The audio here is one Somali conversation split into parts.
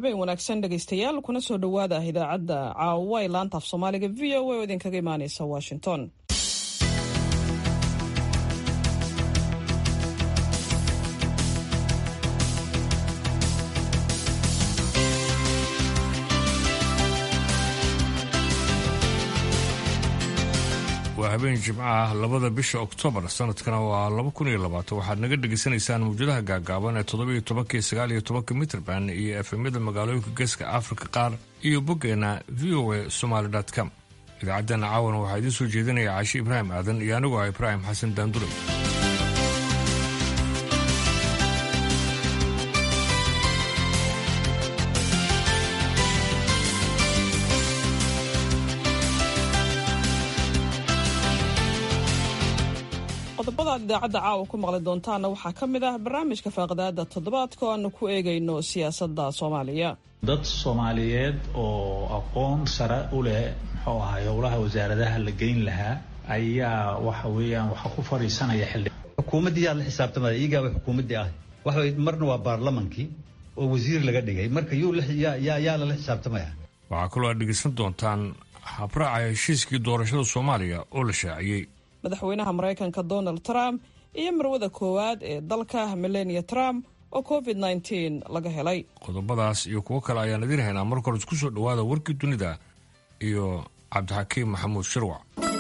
habeen wanaagsan dhegaystayaal kuna soo dhowaada idaacadda caawa ee laanta af soomaaliga v o a oo idinkaga imaaneysa washington waa habeen jimco ah labada bisha oktoobar sanadkana waa laba kun iyo labaatan waxaad naga dhegaysanaysaan mawjadaha gaagaaban ee toddoba iyo tobanka iyo sagaal iyo tobanka mitrband iyo efemyada magaalooyinka geeska afrika qaar iyo boggeena v o a somaali com idaacaddana caawan waxaa idiin soo jeedinaya caashi ibraahim aadan iyo anigu ah ibraahim xasan daanduray qodobada aad idaacadda caawa ku maqli doontaana waxaa ka mid ah barnaamijka faaqdaada toddobaadka oo aanu ku eegayno siyaasadda soomaaliya dad soomaaliyeed oo aqoon sare u leh muxuu ahay howlaha wasaaradaha la geyn lahaa ayaa waxa weeyaan waxa ku fadhiisanaya xildhi xukuumaddii yaa la xisaabtamaya iyagaaba xukuumaddii ah waxa way marna waa baarlamankii oo wasiir laga dhigay marka yuu yaa lala xisaabtamaya waxaa kaloo aad dhegaysan doontaan habraaca heshiiskii doorashada soomaaliya oo la shaaciyey madaxweynaha maraykanka donald trump iyo marwada koowaad ee dalka melania trump oo covid nteen laga helay qodobadaas iyo kuwo kale ayaan idiin haynaa marka hore isku soo dhowaada warkii dunida iyo cabdixakiim maxamuud shirwac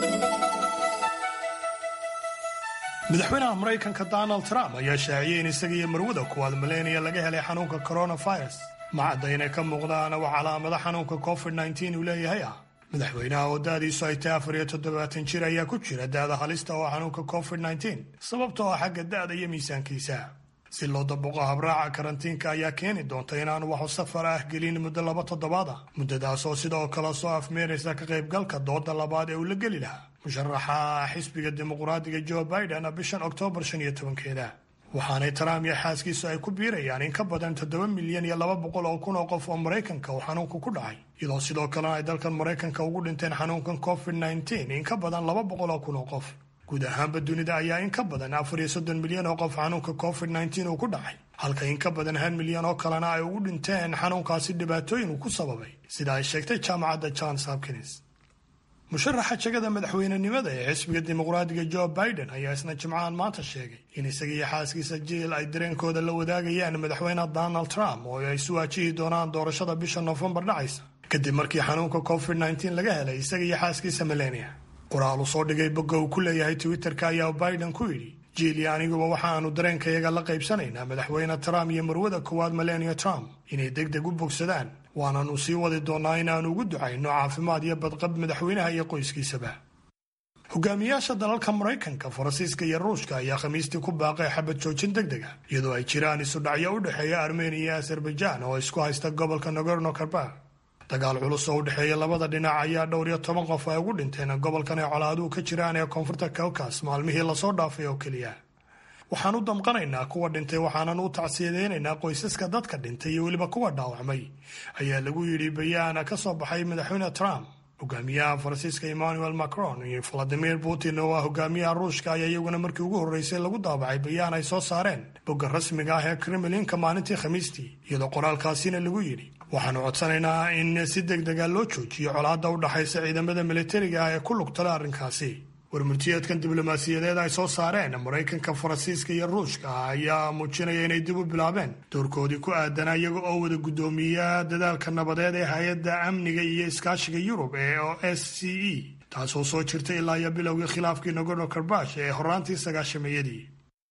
madaxweynaha maraykanka donald trump ayaa shaaciyey in isaga iyo marwada kuwaad melania laga helay xanuunka coronavirus ma cadda inay ka muuqdaan wax calaamada xanuunka covid nteen uu leeyahay ah madaxweynaha oo da-diisu ay tahay afar iyo toddobaatan jir ayaa ku jira da-da halista oo xanuunka covid nteen sababtoo ah xagga da-da iyo miisaankiisa si loo daboqo habraaca karantiinka ayaa keeni doonta inaanu waxu safar ah gelin muddo laba toddobaad ah muddadaas oo sidoo kale soo afmeeraysa ka qaybgalka dooda labaad ee uu la geli lahaa musharaxa xisbiga dimuqraadiga joe biden bishan oktoobar shan iyo tobankeeda waxaanay trump iyo xaaskiisu ay ku biirayaan in ka badan toddoba milyan iyo laba boqol oo kun oo qof oo maraykanka uu xanuunku ku dhacay iyadoo sidoo kalena ay dalkan maraykanka ugu dhinteen xanuunkan covid nteen in ka badan laba boqol oo kun oo qof guud ahaanba dunida ayaa in ka badan afar iyo soddon milyan oo qof xanuunka covid nteen uu ku dhacay halka in ka badan hal milyan oo kalena ay ugu dhinteen xanuunkaasi dhibaatooyin uu ku sababay sida ay sheegtay jaamacadda johns hopkins musharaxa jegada madaxweynenimada ee xisbiga dimuqraadiga joe biden ayaa isna jimcahan maanta sheegay in isaga iyo xaaskiisa jiil ay dareenkooda la wadaagayaan madaxweyne donald trump oo ay isu waajihi doonaan doorashada bisha noofembar dhacaysa kadib markii xanuunka covid nteen laga helay isaga iyo xaaskiisa melania qoraal uu soo dhigay bogga uu ku leeyahay twitterka ayaa biden ku yidhi jiil iyo aniguba waxaanu dareenkayaga la qaybsanaynaa madaxweyne trump iyo marwada koowaad melania trump inay deg deg u bogsadaan waananu sii wadi doonaa inaanu ugu ducayno caafimaad iyo badqab madaxweynaha iyo qoyskiisaba hogaamiyaasha dalalka maraykanka faransiiska iyo ruushka ayaa khamiistii ku baaqay xabad joojin deg deg ah iyadoo ay jiraan isudhacyo u dhexeeya armeniya iyo azerbaijan oo isku haysta gobolka nagorno karbakh dagaal culus oo u dhexeeya labada dhinac ayaa dhowr iyo toban qof ay ugu dhinteen gobolkan ay colaaduhu ka jiraan ee koonfurta kawkas maalmihii lasoo dhaafay oo keliya waxaan u damqanaynaa kuwa dhintay waxaanan u tacsiyadeynaynaa qoysaska dadka dhintay iyo weliba kuwa dhaawacmay ayaa lagu yidhi bayaan ka soo baxay madaxweyne trump hogaamiyaha faransiiska emmanuel macron iyo valadimir putin oo ah hogaamiyaha ruushka ayaa iyaguna markii ugu horreysay lagu daabacay bayaan ay soo saareen bogga rasmiga ah ee kremlinka maalintii khamiistii iyadoo qoraalkaasina lagu yidhi waxaanu codsanaynaa in si deg dega loo joojiyo colaadda u dhaxaysa ciidamada militariga ah ee ku lugtala arrinkaasi warmurtiyeedkan diblomaasiyadeed ay soo saareen maraykanka faransiiska iyo ruushka ayaa muujinaya inay dib u bilaabeen doorkoodii ku aadanaa iyaga oo wada guddoomiya dadaalka nabadeed ee hay-adda amniga iyo iskaashiga yurub ee o s c e taasoo soo jirtay ilaa iyo bilowgii khilaafkii nagorno karbash ee horaantii sagaashameeyadii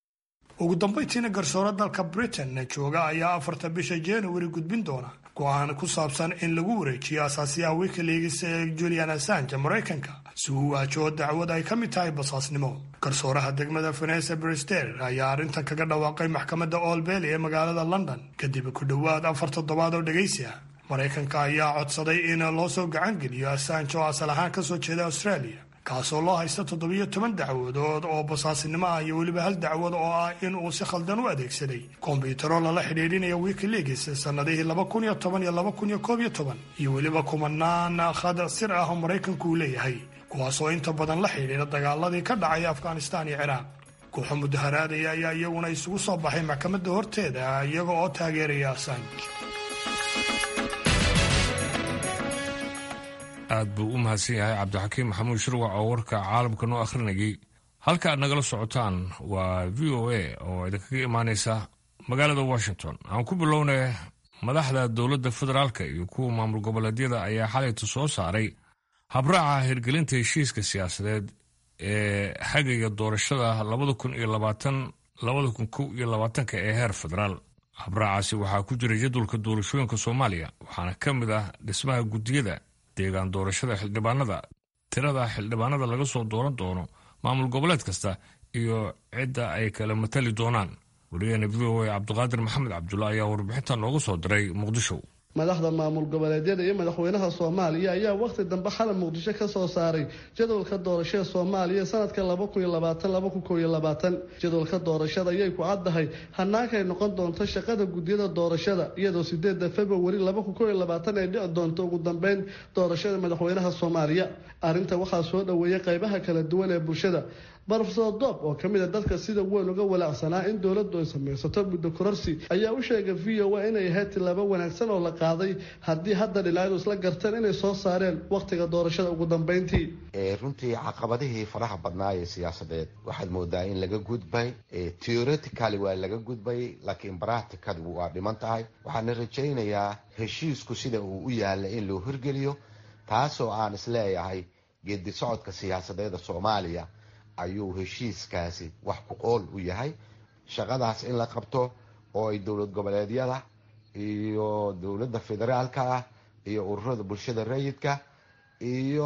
ugu dambayntiina garsoore dalka britain jooga ayaa afarta bisha januari gudbin doona go-aan ku saabsan in lagu wareejiyo asaasiyaha wikileaks ee julian assange maraykanka si uu waajaho dacwad ay ka mid tahay basaasnimo garsooraha degmada vanessa brister ayaa arrintan kaga dhawaaqay maxkamadda old bely ee magaalada london kadib ku dhowaad afar toddobaad oo dhegaysi ah maraykanka ayaa codsaday in loo soo gacan geliyo assange oo asal ahaan kasoo jeeda australia kaasoo loo haysta toddobiyo toban dacwadood oo basaasinimo ah iyo weliba hal dacwad oo ah in uu si khaldan u adeegsaday kombiyuutaro lala xidhiidhinaya wikileaks sannadihii laba kun iyo toban iyo laba kun iyo koob iyo toban iyo weliba kumanaan khad sir ah oo maraykanku uu leeyahay kuwaasoo inta badan la xidhiidha dagaaladii ka dhacay afghanistaan iyo ciraaq kooxo mudaharaadaya ayaa iyaguna isugu soo baxay maxkamadda horteeda iyaga oo taageeraya assange aad buu u mahadsan yahay cabdixakiim maxamuud shirwac oo warka caalamka noo akhrinayay halka aad nagala socotaan waa v o a oo idinkaga imaaneysa magaalada washington aan ku bilownay madaxda dowladda federaalka iyo kuwa maamul goboleedyada ayaa xalayta soo saaray habraaca hirgelinta heshiiska siyaasadeed ee xagaya doorashada labada kun iyo labaatan labada kun kow iyo labaatanka ee heer federaal habraacaasi waxaa ku jira jadwalka doorashooyinka soomaaliya waxaana ka mid ah dhismaha guddiyada deegaan doorashada xildhibaanada tirada xildhibaanada laga soo dooran doono maamul goboleed kasta iyo cidda ay kala matali doonaan wariyaheena v o a cabdiqaadir maxamed cabdulla ayaa warbixinta noogu soo diray muqdisho madaxda maamul goboleedyada iyo madaxweynaha soomaaliya ayaa wakhti dambe xalay muqdisho ka soo saaray jadwalka doorashada soomaaliya sanadka laba kun iyo labaatan laba kun kow iyo labaatan jadwalka doorashada ayay ku caddahay hanaankaay noqon doonto shaqada guddiyada doorashada iyadoo sideeda februari laba kun kow iyo labaatan ay dhici doonto ugu dambeyn doorashada madaxweynaha soomaaliya arrinta waxaa soo dhoweeyay qaybaha kala duwan ee bulshada brofesor doob oo ka mid a dadka sida weyn uga walaacsanaa in dowladdu ay samaysato muddo kororsi ayaa u sheegay v o a inay ahayd tilaabo wanaagsan oo la qaaday haddii hadda dhinacyadu isla garteen inay soo saareen wakhtiga doorashada ugu dambeyntii runtii caqabadihii faraha badnaa ee siyaasadeed waxaad moodaa in laga gudbay theoretically waa laga gudbay laakiin practicadu waa dhiman tahay waxaana rajaynayaa heshiisku sida uu u yaalla in loo hirgeliyo taasoo aan isleeyahay geedi socodka siyaasadeeda soomaaliya ayuu heshiiskaasi wax ku qool u yahay shaqadaas in la qabto oo ay dowlad goboleedyada iyo dowladda federaalka ah iyo ururada bulshada rayidka iyo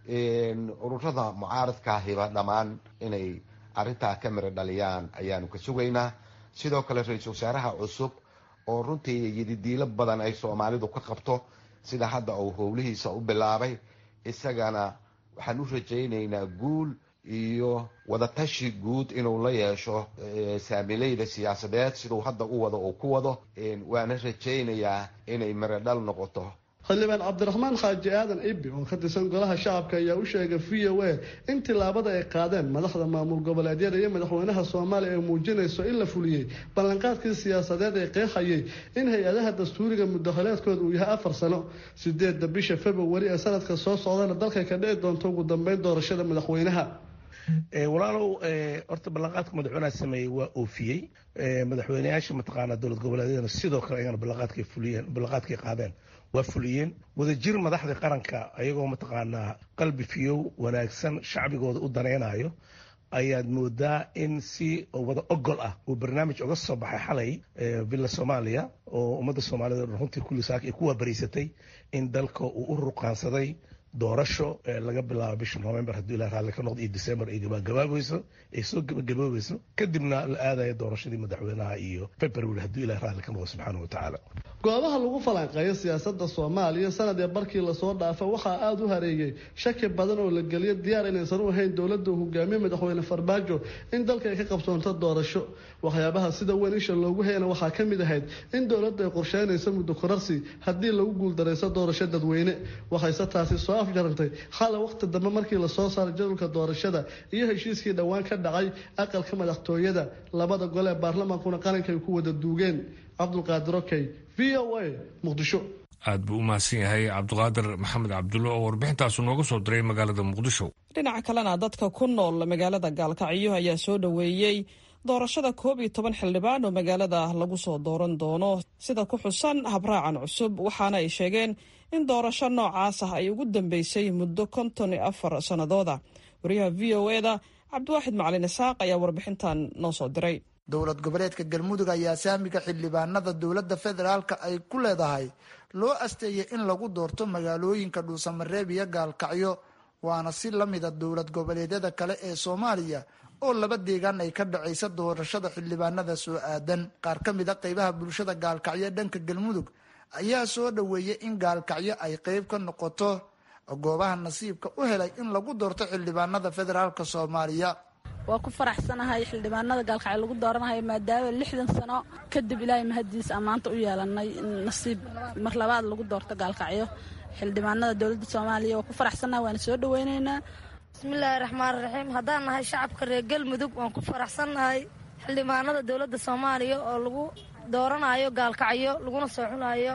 ururada mucaaradka hiba dhammaan inay arrintaa ka miro dhaliyaan ayaanu ka sugaynaa sidoo kale ra-iisul wasaaraha cusub oo runtii yididiilo badan ay soomaalidu ka qabto sida hadda uu howlihiisa u bilaabay isagana waxaan u rajaynaynaa guul iyo wadatashi guud inuu la yeesho saamileyda siyaasadeed siduu hadda u wado uu ku wado waana rajaynayaa inay mirodhal noqoto xildhibaan cabdiraxmaan xaaji aadan ibi oo ka tirsan golaha shacabka ayaa u sheegay v o a in tilaabada ay qaadeen madaxda maamul goboleedyada iyo madaxweynaha soomaaliya ay muujinayso in la fuliyey ballanqaadkii siyaasadeed ee qeexayay in hay-adaha dastuuriga muddaholeedkooda uu yahay afar sano sideedda bisha februari ee sanadka soo socdana dalka ka dhici doonto ugu dambeyn doorashada madaxweynaha walaalow horta ballanqaadka madaxweynaha sameeyey waa oofiyey madaxweyneyaasha mataqaanaa dowlad goboleedyadana sidoo kale ayagana ballanqaadkay fuliyeen ballanqaadkay qaadeen waa fuliyeen wadajir madaxda qaranka ayagoo mataqaanaa qalbi fiyow wanaagsan shacbigooda u danaynayo ayaad moodaa in si wada ogol ah uu barnaamij uga soo baxay xalay villa soomaaliya oo ummadda soomaaliyed runtii kulli saaka ay ku waabariysatay in dalka uu u ruqaansaday doorasho laga bilaabo bisha november hadduu ilah raalli ka noqdo iyo december ay gabagabaabayso ay soo gabagaboobayso kadibna la aadaya doorashadii madaxweynaha iyo february hadduu ilah raalli ka noqdo subxaana wa tacaala goobaha lagu falanqeeyo siyaasadda soomaaliya sanad ee barkii lasoo dhaafa waxaa aada u hareeyey shaki badan oo la geliyo diyaar inaysan u ahayn dowladda uu hogaamiye madaxweyne farmaajo in dalka ay ka qabsoonto doorasho waxyaabaha sida weyn isha loogu hayana waxaa ka mid ahayd in dowladda ay qorsheynayso muddo korarsi haddii lagu guuldarayso doorasho dadweyne waxayse taasi soo afjarantay xala waqti dambe markii lasoo saaray jadwalka doorashada iyo heshiiskii dhowaan ka dhacay aqalka madaxtooyada labada gole ee baarlamaankuna qaranka ay ku wada duugeen cabdulqaadir okey v o a muqdisho aad buu u mahadsan yahay cabdiqaadir maxamed cabdulle oo warbixintaasu nooga soo diray magaalada muqdisho dhinaca kalena dadka ku nool magaalada gaalkacyo ayaa soo dhoweeyey doorashada koob iyo toban xildhibaan oo magaalada lagu soo dooran doono sida ku xusan habraacan cusub waxaana ay sheegeen in doorasho noocaas ah ay ugu dambeysay muddo konton iyo afar sannadooda wariyaha v o eda cabdiwaaxid macalin isaaq ayaa warbixintan noo soo diray dowlad goboleedka galmudug ayaa saamiga xildhibaanada dowladda federaalka ay ku leedahay loo asteeyay in lagu doorto magaalooyinka dhuusamareeb iyo gaalkacyo waana si la mida dowlad goboleedyada kale ee soomaaliya oo laba deegaan ay ka dhacaysa doorashada xildhibaanada soo aadan qaar ka mid a qeybaha bulshada gaalkacyo dhanka galmudug ayaa soo dhoweeyay in gaalkacyo ay qeyb ka noqoto goobaha nasiibka u helay in lagu doorto xildhibaanada federaalka soomaaliya waa ku faraxsanahay xildhibaanada gaalkacyo lagu dooranayo maadaama lixdan sano kadib ilaahay mahadiis ammaanta u yeelanay nasiib mar labaad lagu doorto gaalkacyo xildhibaanada dowladda soomaaliya waa ku faraxsanahay waana soo dhaweyneynaa bismillaahi raxmaan raxiim haddaan nahay shacabka reer galmudug waan ku faraxsannahay xildhibaanada dowladda soomaaliya oo lagu dooranayo gaalkacyo laguna soo xunayo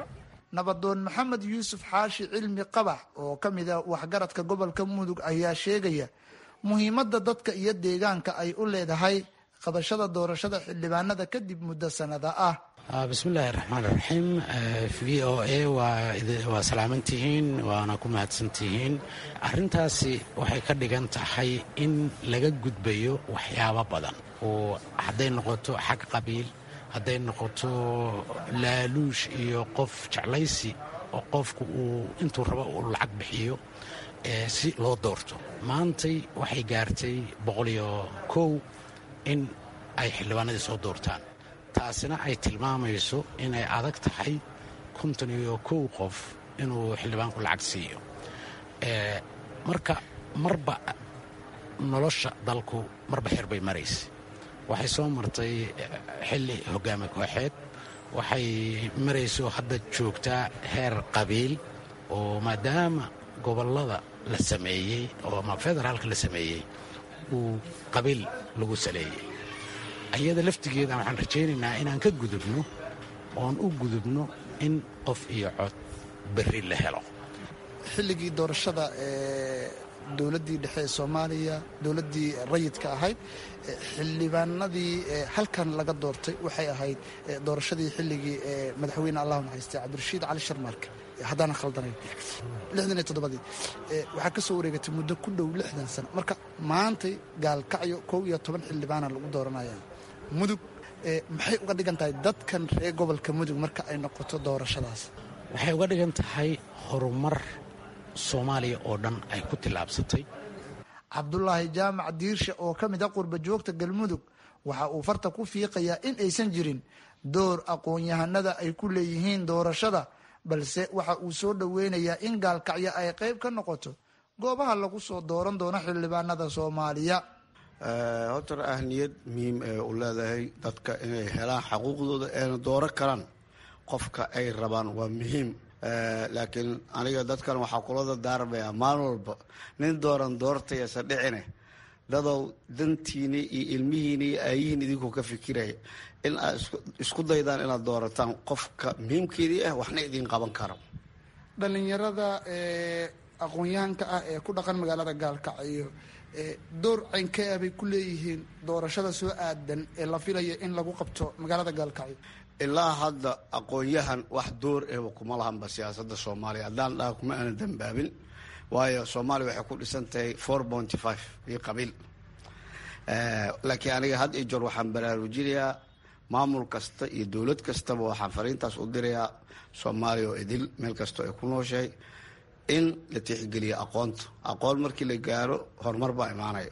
nabadoon maxamed yuusuf xaashi cilmi qabax oo ka mid a waxgaradka gobolka mudug ayaa sheegaya muhiimadda dadka iyo deegaanka ay u leedahay qabashada doorashada xildhibaanada kadib muddo sanada ah bismillaahi raxmaan raxiim v o a waa salaamantihiin waana ku mahadsantihiin arrintaasi waxay ka dhigan tahay in laga gudbayo waxyaabo badan oo hadday noqoto xag qabiil hadday noqoto laaluush iyo qof jeclaysi oo qofku uu intuu rabo uu lacag bixiyo si loo doorto maantay waxay gaartay boqoliyo kow in ay xildhibaanadii soo doortaan taasina ay tilmaamayso inay adag tahay konton iyo kow qof inuu xildhibaanku lacag siiyo marka marba nolosha dalku marba xer bay maraysa waxay soo martay xilli hogaami kooxeed waxay marayso hadda joogtaa heer qabiil oo maadaama gobollada la sameeyey oo ama federaalka la sameeyey uu qabiil lagu saleeyey ayada laftigeeda waxaan rajaynaynaa inaan ka gudubno oon u gudubno in qof iyo cod berri la helo xilligii doorashada ee dowladdii dhexe ee soomaaliya dowladdii rayidka ahayd xildhibaanadii halkan laga doortay waxay ahayd doorashadii xilligii madaxweyne allahu naxariistay cabdirashiid cali sharmarke haddaanan khaldanayn lixdan iyo toddobadii waxaa ka soo wareegatay muddo ku dhow lixdan sano marka maantay gaalkacyo kow iyo toban xildhibaana lagu dooranaya mudug maxay uga dhigan tahay dadkan reer gobolka mudug marka ay noqoto doorashadaas waxay uga dhigan tahay horumar soomaaliya oo dhan ay ku tillaabsatay cabdulaahi jaamac diirshe oo ka mid a qurba joogta galmudug waxa uu farta ku fiiqayaa in aysan jirin door aqoon-yahanada ay ku leeyihiin doorashada balse waxa uu soo dhoweynayaa in gaalkacyo ay qayb ka noqoto goobaha lagu soo dooran doono xildhibaanada soomaaliya hortar ahniyad muhiim ee u leedahay dadka inay helaan xaquuqdooda eena dooro karaan qofka ay rabaan waa muhiim laakiin aniga dadkan waxaa kulada daarmaya maalin walba nin dooran doortayasa dhicine dadow dantiini iyo ilmihiini iyo aayihiin idinkuu ka fikiraya in aad isku daydaan inaad doorataan qofka muhiimkeedii ah waxna idiin qaban karo dhalinyarada aqoon-yahanka ah ee ku dhaqan magaalada gaalkacyo door caynkee bay ku leeyihiin doorashada soo aadan ee la filaya in lagu qabto magaalada gaalkacyo ilaa hadda aqoon-yahan wax door ehba kuma lahanba siyaasada soomaaliya haddaan dhaha kuma aana dambaabin waayo soomaaliya waxay ku dhisan tahay four pointy five iyo qabiil laakiin aniga had iyo joor waxaan baraarujinayaa maamul kasta iyo dowlad kastaba waxaan fariintaas u dirayaa soomaaliya oo idil meel kastoo ay ku nooshahay in la tixgeliyo aqoonta aqoon markii la gaaro horumar baa imaanaya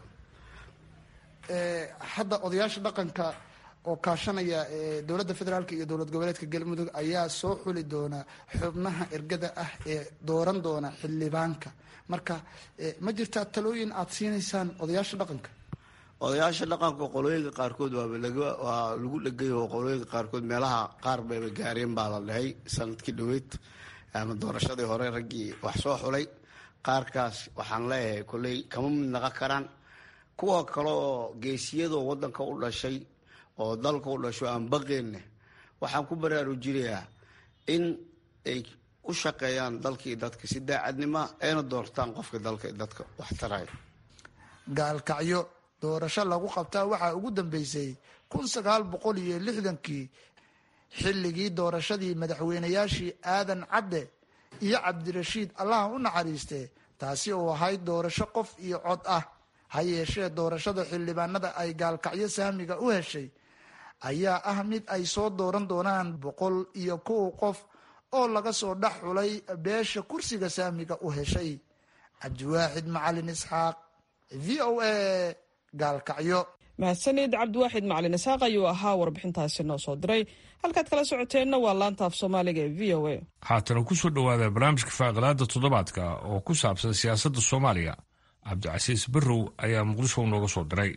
hadda odayaasha dhaqanka oo kaashanaya dowladda federaalk iyo dowlad goboleedka galmudug ayaa soo xuli doona xubnaha ergada ah ee dooran doona xildhibaanka marka ma jirtaa talooyin aada siinaysaan odayaasha dhaqanka odayaasha dhaqanka qolooyinka qaarkood waa lagu dhegay qolooyinka qaarkood meelaha qaar bayba gaareen baa la dhahay sanadkii dhaweyd ama doorashadii hore raggii wax soo xulay qaarkaas waxaan leeyahay kolley kama mid naqon karaan kuwa kale oo geesiyadoo wadanka u dhashay oo dalka u dhasho aan baqeenne waxaan ku baraarujinayaa in ay u shaqeeyaan dalkii dadka si daacadnima ayna doortaan qofka dalka dadka wax taraya gaalkacyo doorasho lagu qabtaa waxaa ugu dambeysay kun sagaal boqol iyo lixdankii xilligii doorashadii madaxweynayaashii aadan cadde iyo cabdirashiid allaha u naxariiste taasi oo ahayd doorasho qof iyo cod ah ha yeeshee doorashada xildhibaanada ay gaalkacyo saamiga u heshay ayaa ah mid ay soo dooran doonaan boqol iyo kow qof oo laga soo dhex xulay beesha kursiga saamiga u heshay cabdiwaaxid macalin isxaaq v o a gaalkacyo mahadsanid cabdiwaaxid macalin isxaaq ayuu ahaa warbixintaasi noo soo diray halkaad kala socoteenna waa laanta af soomaaliga ee v o a haatana ku soo dhowaada barnaamijka faaqalaada toddobaadka oo ku saabsan siyaasadda soomaaliya cabdicasiis barrow ayaa muqdisho nooga soo diray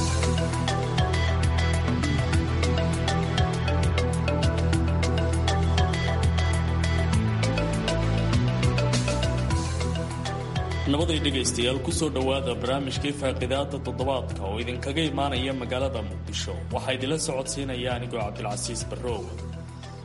nabaday dhegaystayaal kusoo dhowaada barnaamijkii faaqidaada toddobaadka oo idinkaga imaanaya magaalada muqdisho waxaa idinla socodsiinaya anigoo cabdilcasiis barrow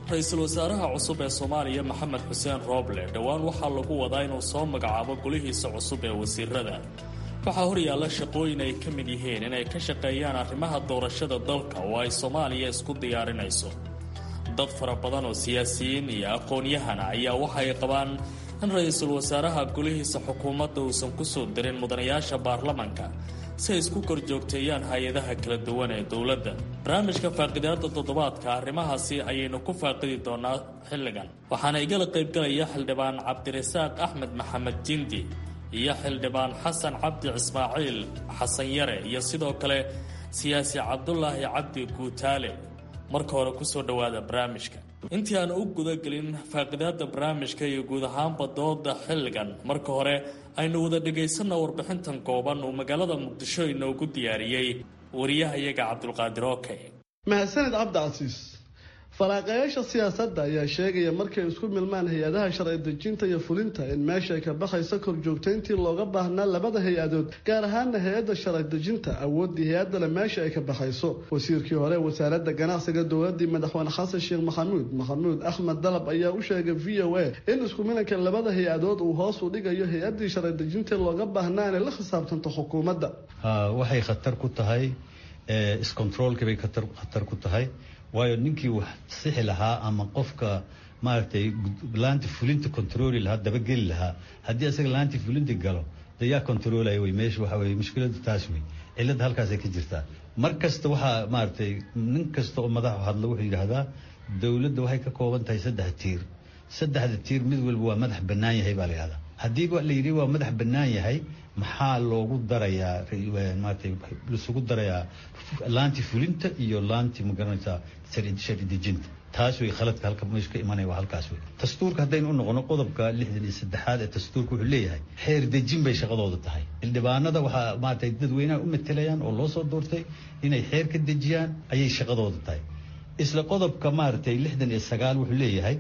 ra-iisul wasaaraha cusub ee soomaaliya maxamed xuseen rooble dhowaan waxaa lagu wadaa inuu soo magacaabo golihiisa cusub ee wasiirada waxaa horyaalla shaqooyin ay ka mid yihiin inay ka shaqeeyaan arrimaha doorashada dalka oo ay soomaaliya isku diyaarinayso dad fara badan oo siyaasiyiin iyo aqoon-yahana ayaa waxay qabaan in ra-iisul wasaaraha golihiisa xukuumadda uusan kusoo dirin mudanayaasha baarlamanka si ay isku korjoogteeyaan hay-adaha kala duwan ee dowladda barnaamijka faaqidaada toddobaadka arrimahaasi ayaynu ku faaqidi doonaa xilligan waxaana igala qaybgalaya xildhibaan cabdirasaaq axmed maxamed jindi iyo xildhibaan xasan cabdi ismaaciil xasan yare iyo sidoo kale siyaasi cabdulaahi cabdi guutaale marka hore kusoo dhowaada barnaamijka intii aan u gudagelin faaqidaada barnaamijka iyo guud ahaanba dooda xilligan marka hore aynu wada dhagaysanna warbixintan kooban uu magaalada muqdisho inoogu diyaariyey wariyahayaga cabdulqaadir oke mahadsanid cabdicasiis faraaqayaasha siyaasadda ayaa sheegaya markay isku milmaan hay-adaha sharci dejinta iyo fulinta in meesha ay ka baxayso korjoogtayntii looga baahnaa labada hay-adood gaar ahaana hay-adda sharci dejinta awooddii hay-addale meesha ay ka baxayso wasiirkii hore wasaaradda ganacsiga dowladii madaxweyne xasan sheekh maxamuud maxamuud axmed dalab ayaa u sheegay v o a in isku milanka labada hay-adood uu hoos u dhigayo hay-addii sharci dejinta looga baahnaa inay la xisaabtanto xukuumadda waxay khatar ku tahay iscontroolkii bay khatar ku tahay waayo ninkii wax sixi lahaa ama qofka maaragtay laanta fulinta controli lahaa dabageli lahaa haddii asaga laantii fulinta galo de yaa controlaya wey meesha waxa weye mushkiladu taas wey cilladda halkaasay ka jirtaa mar kasta waxaa maaragtay nin kasta oo madaxu hadla wuxuu yidhaahdaa dowladda waxay ka kooban tahay saddex tiir saddexda tiir mid walba waa madax bannaan yahay baa la yidhahdaa haddiiba la yidhi waa madax bannaan yahay maxaa loogu darayaa maaragtay laisugu darayaa laantii fulinta iyo laantii magaranaysaa sharci dejinta taas way khaladka halka meesha ka imanaya waa halkaas wey dastuurka haddaynu u noqono qodobka lixdan iyo saddexaad ee dastuurka wuxuu leeyahay xeer dejin bay shaqadooda tahay xildhibaanada waxaa maaragtay dadweynaha u matelayaan oo loo soo doortay inay xeer ka dejiyaan ayay shaqadooda tahay isla qodobka maaragtay lixdan iyo sagaal wuxuu leeyahay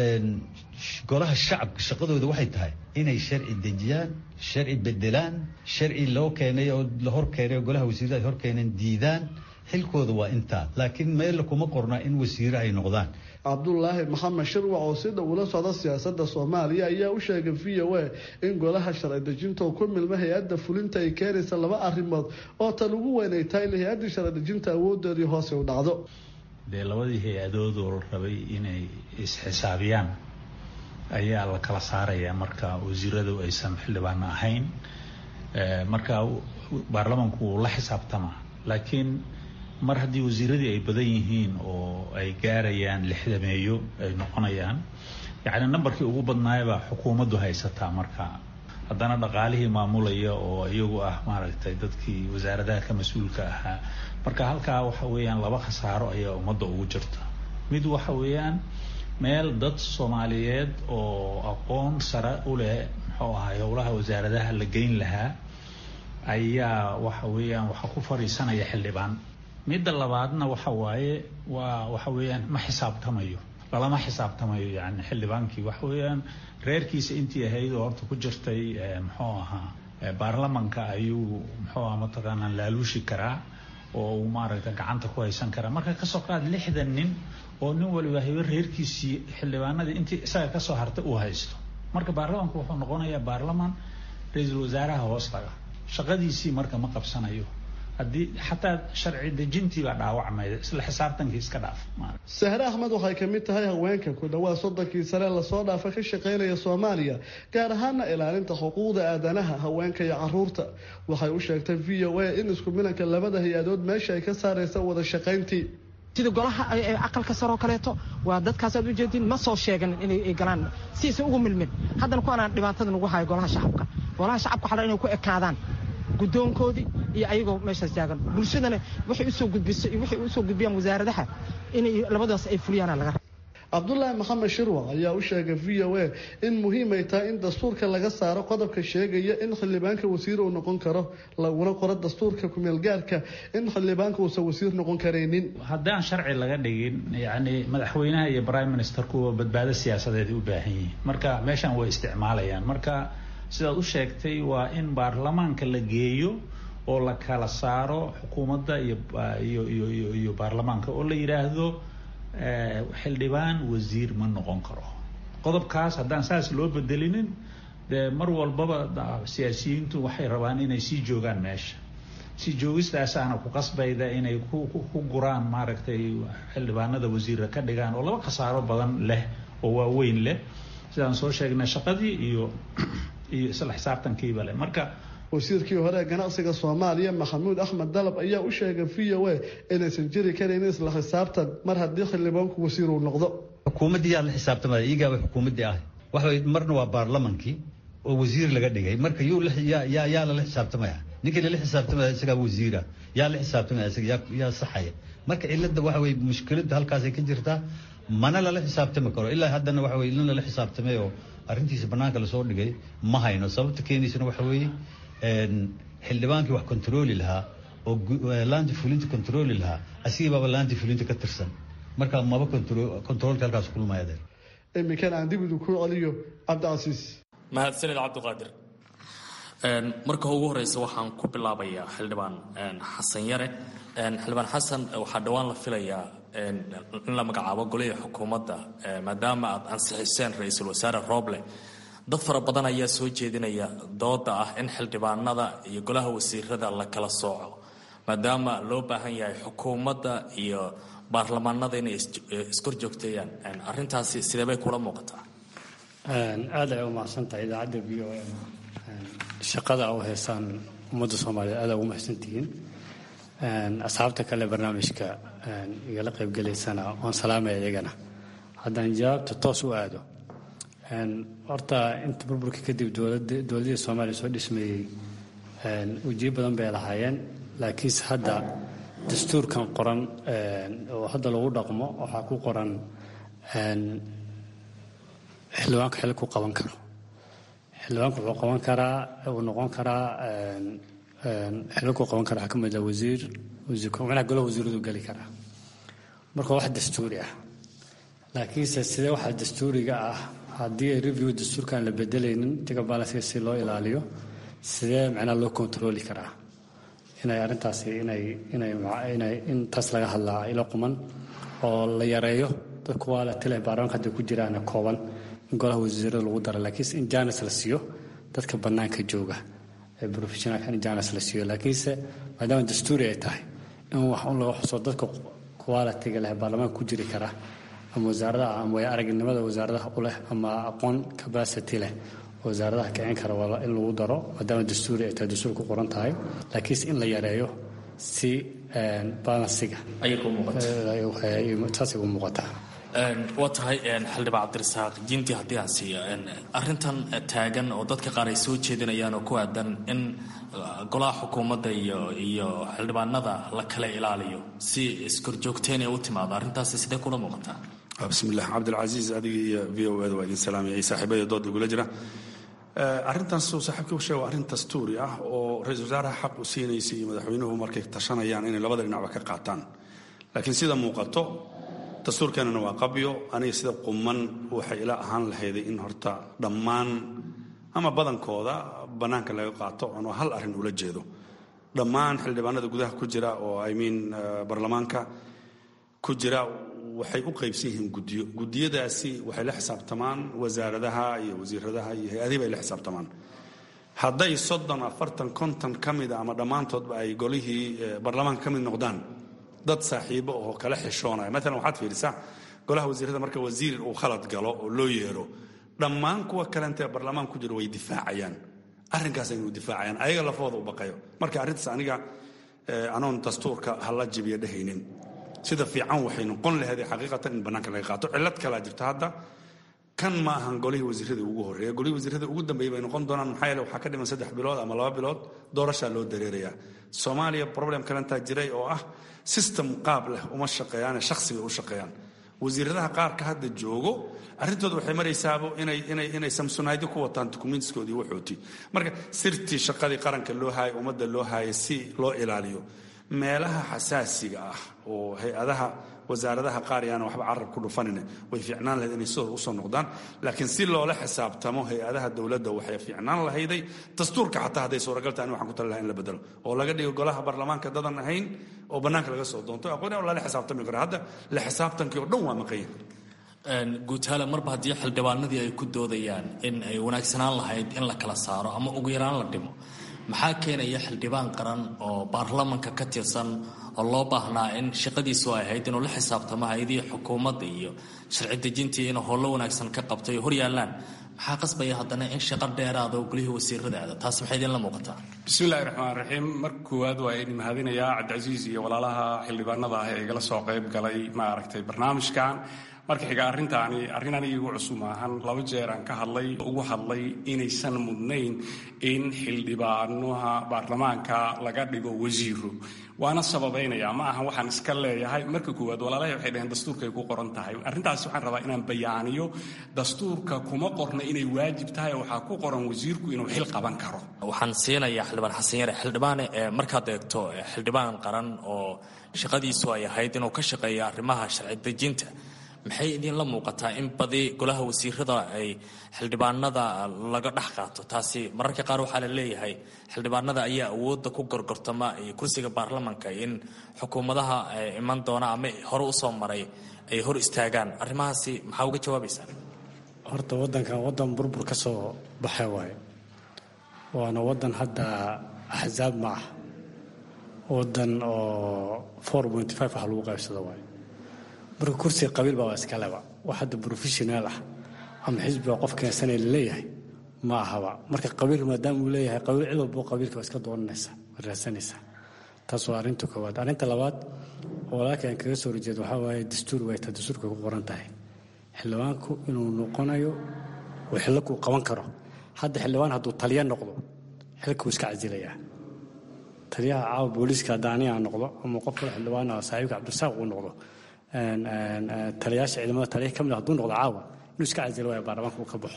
golaha shacabka shaqadooda waxay tahay inay sharci dejiyaan sharci bedelaan sharci loo keenay oo la hor keenay oo golaha wasiirada ay hor keeneen diidaan xilkooda waa intaa laakiin meella kuma qorna in wasiire ay noqdaan cabdulaahi maxamed shirwac oo si dhow ula socda siyaasadda soomaaliya ayaa u sheegay v o a in golaha sharci dejinta oo ku milma hay-adda fulinta ay keenaysa laba arrimood oo tan ugu weyn ay tahay in hay-addii sharci dejinta awoodeedii hoose u dhacdo dee labadii hay-adood oo la rabay inay isxisaabiyaan ayaa la kala saarayaa marka wasiiradu aysan xildhibaano ahayn marka baarlamanku wuu la xisaabtamaa laakiin mar haddii wasiiradii ay badan yihiin oo ay gaarayaan lixdameeyo ay noqonayaan yacni nambarkii ugu badnaayabaa xukuumaddu haysataa marka haddana dhaqaalihii maamulaya oo iyagu ah maaragtay dadkii wasaaradaha ka mas-uulka ahaa marka halkaa waxa weeyaan laba khasaaro ayaa ummadda ugu jirta mid waxa weeyaan meel dad soomaaliyeed oo aqoon sare u leh muxuu ahaa howlaha wasaaradaha la geyn lahaa ayaa waxa weeyaan waxa ku fadhiisanaya xildhibaan midda labaadna waxa waaye waa waxa weeyaan ma xisaabtamayo lalama xisaabtamayo yani xildhibaankii waxa weeyaan reerkiisa intii ahayd oo horta ku jirtay muxuu ahaa baarlamanka ayuu muxuu aha mataqaanaa laaluushi karaa oo uu maaragta gacanta ku haysan karaa marka kasoo qaad lixdan nin oo nin waliba habe reerkiisii xildhibaanadii intii isaga kasoo hartay uu haysto marka baarlamanku wuxuu noqonayaa baarlaman ra-iisul wasaaraha hoos laga shaqadiisii marka ma qabsanayo haddii xataa sharci dejintii baa dhaawacmayda isla xisaabtankii iska dhaaf sahre axmed waxay ka mid tahay haweenka ku dhawaad soddonkii sare lasoo dhaafa ka shaqaynaya soomaaliya gaar ahaana ilaalinta xuquuqda aadanaha haweenka iyo caruurta waxay u sheegtay v o a in isku milanka labada hay-adood meesha ay ka saaraysa wada shaqayntii sida golaha aqalka saroo kaleeto waa dadkaas aad ujeedin ma soo sheegan inay galaan si aysan ugu milmin haddana kuwaanaan dhibaatada nagu hayo golaha shacabka golaha shacabka waxaa inay ku ekaadaan guddoonkoodii iyo ayagoo meeshaas taagan bulshadana waxay usoo gudbiso iyo waxay usoo gudbiyaan wasaaradaha inay labadaas ay fuliyaana laga cabdulaahi maxamed shirwac ayaa u sheegay v o a in muhiim ay tahay in dastuurka laga saaro qodobka sheegaya in xildhibaanka wasiir uu noqon karo laguna qoro dastuurka kumeelgaarka in xildhibaanka uusan wasiir noqon karaynin haddaan sharci laga dhigin yacni madaxweynaha iyo prime ministerkuwa badbaado siyaasadeed u baahan yihiin marka meeshan way isticmaalayaan marka sidaad u sheegtay waa in baarlamaanka la geeyo oo la kala saaro xukuumadda iyo iyo iyo iyo baarlamaanka oo la yidhaahdo xildhibaan wasiir ma noqon karo qodobkaas haddaan saas loo bedelinin dee mar walbaba siyaasiyiintu waxay rabaan inay sii joogaan meesha si joogistaasaana ku qasbayda inay ku guraan maaragtay xildhibaanada wasiira ka dhigaan oo laba khasaaro badan leh oo waaweyn leh sidaan soo sheegnay shaqadii iyo iyo isla xisaabtankiiba leh marka wasiirkii hore ee ganacsiga soomaaliya maxamuud axmed dalab ayaa u sheegay v o a inaysan jiri karin isla xisaabtan mar haddii xildhibaanku wasiir uu noqdo xukuumaddii yaa la xisaabtamaya iyagaa xukuumaddii ah waxa marna waa baarlamankii oo wasiir laga dhigay marka yuu yaa yaa lala xisaabtamaya ninkii lala xisaabtamaya isagaa wasiira yaa la xisaabtamaya isaga yaa yaa saxaya marka cilada waxa weye mushkiladda halkaasay ka jirtaa mana lala xisaabtami karo ilaa haddana waxa weye in lala xisaabtamay oo arrintiisa bannaanka lasoo dhigay ma hayno sababta keenaysana waxa weeye xildhibaankii wax kontarooli lahaa oo laanti fulinta kontarooli lahaa asigii baaba laanti fulinta ka tirsan marka maba kontaroolka halkaas kulmayadeer iminkan aan dib idin ku celiyo cabdicasiis mahadsanid cabdiqaadir marka ugu horeysa waxaan ku bilaabayaa xildhibaan xasan yare xildhibaan xasan waxaa dhowaan la filayaa in la magacaabo golihii xukuumadda maadaama aad ansixiseen ra-iisul wasaare rooble dad fara badan ayaa soo jeedinaya dooda ah in xildhibaanada iyo golaha wasiirada la kala sooco maadaama loo baahan yahay xukuumadda iyo baarlamaanada inay iskor joogteeyaan arintaasi sideebay kula muuqataa aada ay u mahadsantahay idaacadda v o m shaqada u heysaan ummadda soomaaliyeed aada ugu mahadsantihiin asxaabta kale barnaamijka igala qaybgelaysana waan salaamaya iyagana haddaan jawaabta toos u aado horta inta burburka kadib dowladihii soomaaliya soo dhismeeyey ujiyo badan bay lahaayeen laakiinse hadda dastuurkan qoran oo hadda lagu dhaqmo waxaa ku qoran xildhibaanku xil ku qaban karo xildhibaanku wuxuu qaban karaa uu noqon karaa xilal ku qaban karaa waxaa ka mid ah wasiir manaha golaha wasiiradu geli karaa marka wax dastuuri ah laakiinse sidee waxaa dastuuriga ah haddii review dastuurkaan la bedelaynin tiga balanska si loo ilaaliyo sidee macnaha loo kontroli karaa inay arrintaasi inay inay inay in taas laga hadlaa ilo quman oo la yareeyo dadku waa la tile baarlamaanka hadda ku jiraan kooban in golaha wasiirada lagu daro laakiinse in jaanis la siiyo dadka bannaanka jooga ee professionalka in jaanis la siiyo laakiinse maadaama dastuuri ay tahay in wax un laga xuso dadka qualitiga leh baarlamaanka ku jiri kara ama wasaaradaha ama way aragnimada wasaaradaha u leh ama aqoon capacity leh wasaaradaha kicin kara waa in lagu daro maadaama dastuuri ay tahay dastuur ku qoran tahay laakiinse in la yareeyo si balansiga saasay u muuqataa waa tahay xildhibaan cabdirasaaq jinti haddii aan siiyo arintan taagan oo dadka qaar ay soo jeedinayaan oo ku aadan in golaha xukuumadda iyo iyo xildhibaanada la kala ilaaliyo si iskorjoogteen ay u timaado arrintaasi sidee kula muuqataa bismillaah cabdilcasiis adiga iyo v o eda waa idin salaamaya saaxiibada dooda igula jira arrintaas uu saaxiibka u sheega waa arrin dastuuri ah oo ra-iisul wasaaraha xaq u siinaysa iyo madaxweynuhu markay tashanayaan inay labada dhinacba ka qaataan laakiin sida muuqato dastuurkeenana waa qabyo aniga sida quman waxay ila ahaan lahayday in horta dhammaan ama badankooda bannaanka laga qaato anoo hal arrin ula jeedo dhammaan xildhibaanada gudaha ku jira oo i mean baarlamaanka ku jira waxay u qaybsan yihiin guddiyo guddiyadaasi waxay la xisaabtamaan wasaaradaha iyo wasiiradaha iyo hay-adihi bay la xisaabtamaan hadday soddon afartan konton ka mida ama dhammaantoodba ay golihii baarlamaanka ka mid noqdaan dad saaxiibo oo kala xishoonaya maalan waxaad fiirisaa golaha wasiirada marka wasiir uu khalad galo oo loo yeero dhammaan kuwa kalentee baarlamaan ku jira way difaacayaan arrinkaas inuu difaacayaan ayaga lafooda u baqayo marka arrintaas aniga anoon dastuurka hala jibiya dhehaynin sida fiican waxay noqon laheeday xaqiiqatan in bannaanka laga qaato cillad kalaa jirta hadda kan ma ahan golihii wasiiradii ugu horreeya golihii wasiiradii ugu dambeeyay bay noqon doonaan maxaa yeele waxaa ka dhiman saddex bilood ama laba bilood doorashaa loo dareerayaa soomaaliya problem kalentaa jiray oo ah system qaab leh uma shaqeeyaane shakhsi bay u shaqeeyaan wasiiradaha qaarka hadda joogo arrintooda waxay maraysaabo inay inay inay samsunaydyo ku wataan dukumentskoodii waxooti marka sirtii shaqadii qaranka loo haayay ummadda loo haayay si loo ilaaliyo meelaha xasaasiga ah oo hay-adaha wasaaradaha qaar yaana waxba carab ku dhufanin way fiicnaan lahayd inay sidooda usoo noqdaan laakiin si loola xisaabtamo hay-adaha dowladda waxay fiicnaan lahayday dastuurka xataa hadday suuragal tahay waxaan ku tali laha in la bedelo oo laga dhigo golaha baarlamaanka dadan ahayn oo bannaanka laga soo doonto aqoon lala xisaabtami karo hadda la xisaabtankii oo dhan waa maqanya guutaale marba haddii xildhibaanadii ay ku doodayaan in ay wanaagsanaan lahayd in la kala saaro ama ugu yaraan la dhimo maxaa keenaya xildhibaan qaran oo baarlamanka ka tirsan oo loo baahnaa in shaqadiisu ay ahayd inuu la xisaabtamo hay-adii xukuumadda iyo sharci dejintii inuu howlo wanaagsan ka qabtay hor yaallaan maxaa qasbaya haddana in shaqo dheeraada oo golihii wasiirada aada taas maxay idinla muuqataa bismillahi raxmaan raxiim marka koowaad waa idin mahadinayaa cabdicasiis iyo walaalaha xildhibaanada ah ee igala soo qayb galay ma aragtay barnaamijkan marka xiga arrintaani arrin aniga igu cusub maahan laba jeer aan ka hadlay ugu hadlay inaysan mudnayn in xildhibaanaha baarlamaanka laga dhigo wasiiro waana sababaynaya ma aha waxaan iska leeyahay marka koowaad walaalahay waxay dhaheen dastuurkay ku qoran tahay arrintaas waxaan rabaa inaan bayaaniyo dastuurka kuma qorna inay waajib tahay waxaa ku qoran wasiirku inuu xil qaban karo waxaan siinayaa xildhibaan xasan yare xildhibaane markaad eegto xildhibaan qaran oo shaqadiisu ay ahayd inuu ka shaqeeyo arrimaha sharci dejinta maxay idinla muuqataa in badi golaha wasiirada ay xildhibaanada laga dhex qaato taasi mararka qaar waxaa la leeyahay xildhibaanada ayaa awoodda ku gorgortama iyo kursiga baarlamanka in xukuumadaha iman doona ama hore usoo maray ay hor istaagaan arrimahaasi maxaa uga jawaabaysaa horta waddankan waddan burbur ka soo baxay waaye waana waddan hadda axsaab ma ah waddan oo four pointy five wax lagu qaybsado waaye marka kursiga qabiil baa waa iska leba wax hadda professional ah ama xisbiga qof keensanaya laleeyahay ma ahaba marka qabiil maadaama uu leeyahay qabiil cid walbo qabiilka waa iska dooranaysa waa raadsanaysaa taas waa arrinta koowaad arrinta labaad oo walaalka aan kaga soo horjeedo waxaa waaye dastuur way ta dastuurka ku qoran tahay xildhibaanku inuu noqonayo oo xillakuu qaban karo hadda xildhibaan hadduu taliya noqdo xilkuu iska casilayaa taliyaha caawa booliiska hadda aniga aan noqdo ama qof kale xildhibaan ah saaxiibka cabdirasaaq uu noqdo taliyaasha ciidamada taliya ka mid hadduu noqdo caawa inuu iska casilo waaya baarlamaanka uu ka baxo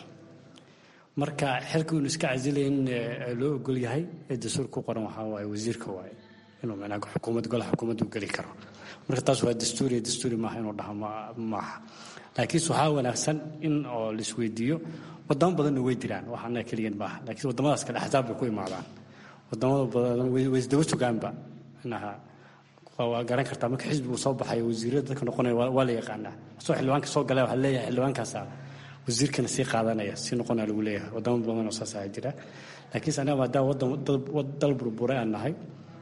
marka xilka inuu iska casilay in loo ogol yahay ee dastuur ku qoran waxaa waaye wasiirka waaye inuu macnaha xukuumad golaha xukuumadda u geli karo marka taas waa dastuuri dastuuri maaha inuu dhaha maaha laakiinse waxaa wanaagsan in oo laisweydiiyo wadamo badanna way diraan wax annaga keliyan maaha laakiin wadamadaas kale axsaab bay ku imaadaan wadamada badan way isdaba sugaanba inaha waa garan kartaa marka xisbigu soo baxayo wasiirada dadka noqonaya waa la yaqaanaa asoo xildhibaanka soo galay waxaa leeyahay xildhibaankaasa wasiirkana sii qaadanaya sii noqonaya lagu leeyahay wadamo badan oo saas ayaa jira laakiinse anaga maadaama wadan dal burburay aan nahay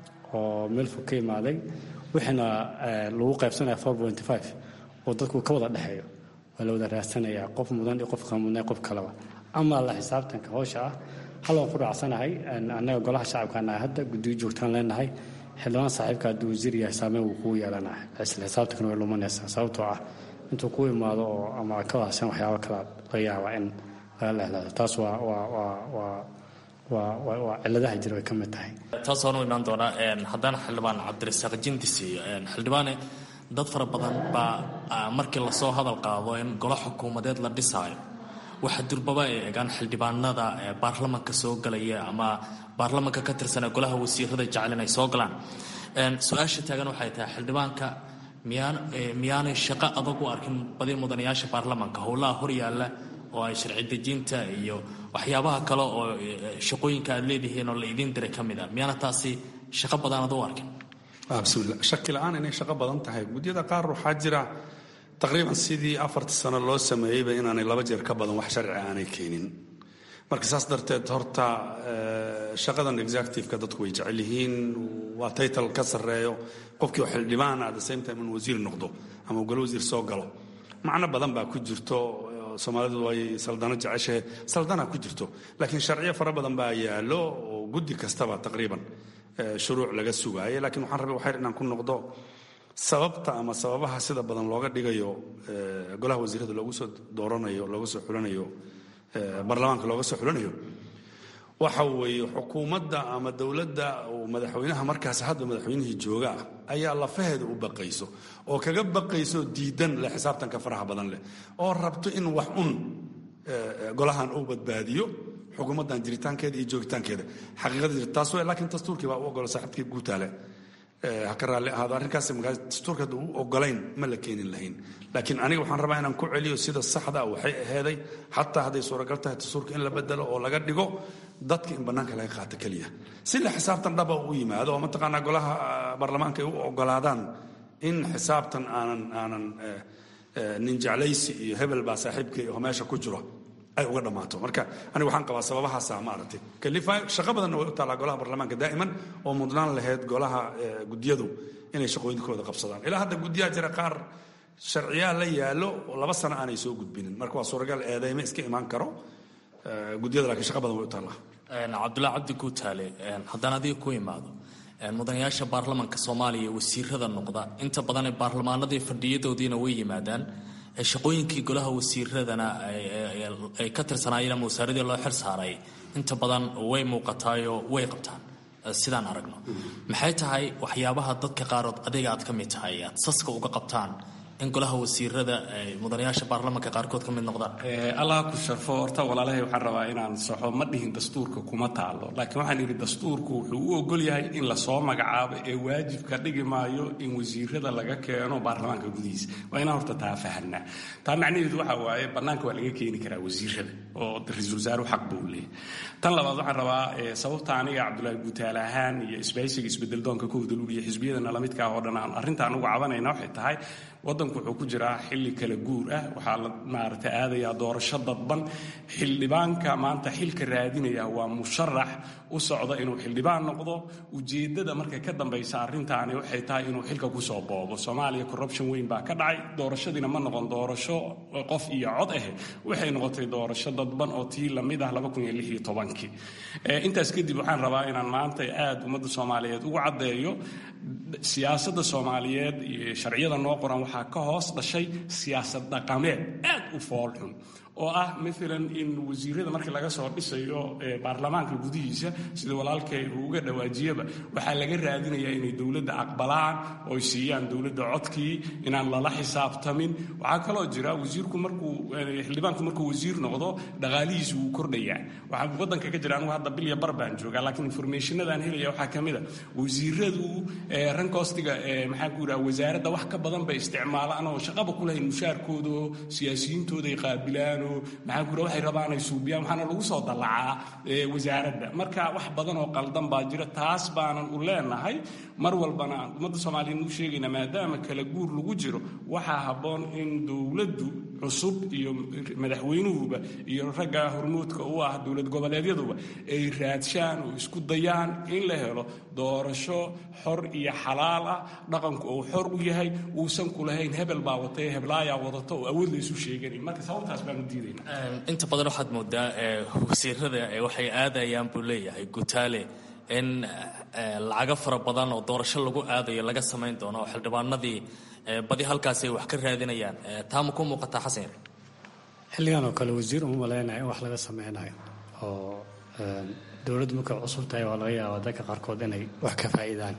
oo meel fog ka imaaday wixiina lagu qaybsanaya four pointy five oo dadku ka wada dhexeeyo waa la wada raadsanayaa qof mudan iyo qofka mudnay qof kaleba ama la xisaabtanka howsha ah hal waan ku raacsanahay annaga golaha shacabka nahay hadda guddiyo joogtaan leenahay xildhibaan saaxiibka hadduu wasiir yahay saameyn wuu kugu yeelanaa isla xisaabtankana way lumanaysaa sababtoo ah intuu ku imaado oo ama ka wahsan waxyaabo kala laga yaaba in laga lehlaado taas waa waa waa waa waa waa waa cilladaha jira way ka mid tahay taas waan u imaan doonaa haddana xildhibaan cabdirasaaq jindisi xildhibaane dad fara badan baa markii lasoo hadal qaado in golo xukuumadeed la dhisaayo waxa durbaba ay eegaan xildhibaanada baarlamanka soo galaya ama baarlamanka ka tirsan golaha wasiirada jecel inay soo galaan su-aasha taagan waxay tahay xildhibaanka miyaan miyaanay shaqo adag u arkin badi mudanayaasha baarlamanka howlaha horyaalla oo ay sharci dejinta iyo waxyaabaha kale oo shaqooyinka aad leedihiin oo la idiin diray ka mid a miyaana taasi shaqo badan ad u arkin bismillah shaki la-aan inay shaqo badan tahay gudyada qaar waxaa jira taqriiban sidii afartii sano loo sameeyeyba inaanay laba jeer ka badan wax sharci aanay keenin marka saas darteed horta shaqadan executiveka dadku way jecel yihiin waa title ka sarreeyo qofkii oo xildhibaan at the same time in wasiir noqdo ama golo wasiir soo galo macno badan baa ku jirto soomaalidu way saldano jeceshahe saldana ku jirto laakiin sharciyo fara badan baa yaallo oo guddi kastaba taqriiban shuruuc laga sugaayo laakiin waxaan rabay waxayr inaan ku noqdo sababta ama sababaha sida badan looga dhigayo golaha wasiirada loogu soo dooranayo looga soo xulanayo baarlamaanka looga soo xulanayo waxa weeye xukuumadda ama dowladda uu madaxweynaha markaas hadda madaxweynihii jooga ah ayaa lafaheeda u baqayso oo kaga baqayso diidan leh xisaabtanka faraha badan leh oo rabto in wax un golahan uu badbaadiyo xukuumaddan jiritaankeeda iyo joogitaankeeda xaqiiqada jirta taas wey laakiin dastuurkii baa u ogola saaxiibkii guutaale ha ka raalli ahaado arrinkaas markaa dastuurka hadda u ogolayn ma la keenin lahayn laakiin aniga waxaan rabaa inaan ku celiyo sida saxda ah waxay aheeday xataa hadday suuragal tahay dastuurka in la bedelo oo laga dhigo dadka in bannaanka laga qaato keliya si la xisaabtan dhaba u yimaado oo mataqaanaa golaha baarlamaanka ay u ogolaadaan in xisaabtan aanan aanan nin jeclaysi iyo hebel baa saaxiibkay oo meesha ku jiro ay uga dhammaato marka aniga waxaan qabaa sababahaasa maaragtay kalifa shaqo badanna way u taallaa golaha baarlamaanka daa'iman oo mudnaan lahayd golaha gudiyadu inay shaqooyinkooda qabsadaan ilaa hadda gudiyaha jira qaar sharciyaa la yaallo oo laba sano aanay soo gudbinin marka waa suuragal eedeyme iska imaan karo gudiyada laakiin shaqa badan way u taallaa cabdullahi cabdi guutaale haddaan adiga ku imaado mudanayaasha baarlamanka soomaaliya wasiirada noqda inta badan baarlamaanadii fadhiyadoodiina way yimaadaan shaqooyinkii golaha wasiiradana ay ka tirsanaayeen ama wasaaradii loo xil saaray inta badan way muuqataayoo way qabtaan sidaan aragno maxay tahay waxyaabaha dadka qaarood adiga aad ka mid tahay aad saska uga qabtaan in golaha wasiirada mudanayaasha baarlamanka qaarkood ka mid noqdaan allah ku sharfo horta walaalahay waxaan rabaa inaan saxo ma dhihin dastuurka kuma taalo laakiin waxaan idhi dastuurku wuxuu u ogol yahay in lasoo magacaabo ee waajibka dhigi maayo in wasiirada laga keeno baarlamaanka gudihiisa waa inaan horta taa fahanaa taa macnaheedu waxa waaye bannaanka waa laga keeni karaa wasiirada oo ra-iisul wasaaruhu xaq buu leeyahay tan labaad waxaan rabaa sababta aniga cabdulaahi guutaale ahaan iyo isbahaysiga isbedeldoonka ka hudalul iyo xisbiyadana lamidka ah oo dhan aan arrintaan ugu cabanayna waxay tahay waddanku wuxuu ku jiraa xilli kala guur ah waxaa la maaragtay aadayaa doorasho dadban xildhibaanka maanta xilka raadinaya waa musharax u socda inuu xildhibaan noqdo ujeeddada markay ka dambaysa arrintaani waxay tahay inuu xilka kusoo boobo soomaaliya corruption weyn baa ka dhacay doorashadiina ma noqon doorasho qof iyo cod ah waxay noqotay doorasho dadban oo tii lamid ah intaas kadib waxaan rabaa inaan maanta aad ummadda soomaaliyeed ugu caddeeyo siyaasadda soomaaliyeed iyo sharciyada noo qoran waxaa ka hoos dhashay siyaasad dhaqameed aad u foolxun oo ah maalan in wasiirada markii laga soo dhisayo baarlamaanka gudihiisa sida walaalkay uu uga dhawaajiyaba waxaa laga raadinayaa inay dowladda aqbalaan oo ay siiyaan dowladda codkii inaan lala xisaabtamin waxaa kaloo jira wasiirku markuu xildhibaanku markuu wasiir noqdo dhaqaalihiisu wuu kordhayaa waxaa waddanka ka jira anigu hadda bilya bar baan joogaa laakiin informationadaan helaya waxaa ka mid a wasiiradu rankoostiga maxaan ku yidhaha wasaaradda wax ka badan bay isticmaalaan oo shaqaba ku lahayn mushaarkooda oo siyaasiyiintooda ay qaabilaan maxaa kura waxay rabaan ay suubiyaan waxaana lagu soo dallacaa wasaaradda marka wax badan oo qaldan baa jira taas baanan u leenahay mar walbana aan ummadda soomaaliyeed u sheegayna maadaama kala guur lagu jiro waxaa habboon in dowladdu cusub iyo madaxweynuhuba iyo ragga hormuudka u ah dowlad goboleedyaduba ay raadshaan oo isku dayaan in la helo doorasho xor iyo xalaal ah dhaqanku uu xor u yahay uusan ku lahayn hebel baa watay heblaayaa wadata oo awood la isu sheeganin marka sababtaas baanu inta badan waxaad moodaa wasiirada waxay aadayaan buu leeyahay gutaale in lacago fara badan oo doorasho lagu aadayo laga samayn doono oo xildhibaanadii badi halkaasi ay wax ka raadinayaan taa ma ku muuqataa xasan yar xilligan oo kale wasiir uma malaynaya in wax laga sameynayo oo dowladdu markay cusub tahay waa laga yaabaa dadka qaarkood inay wax ka faa'iidaan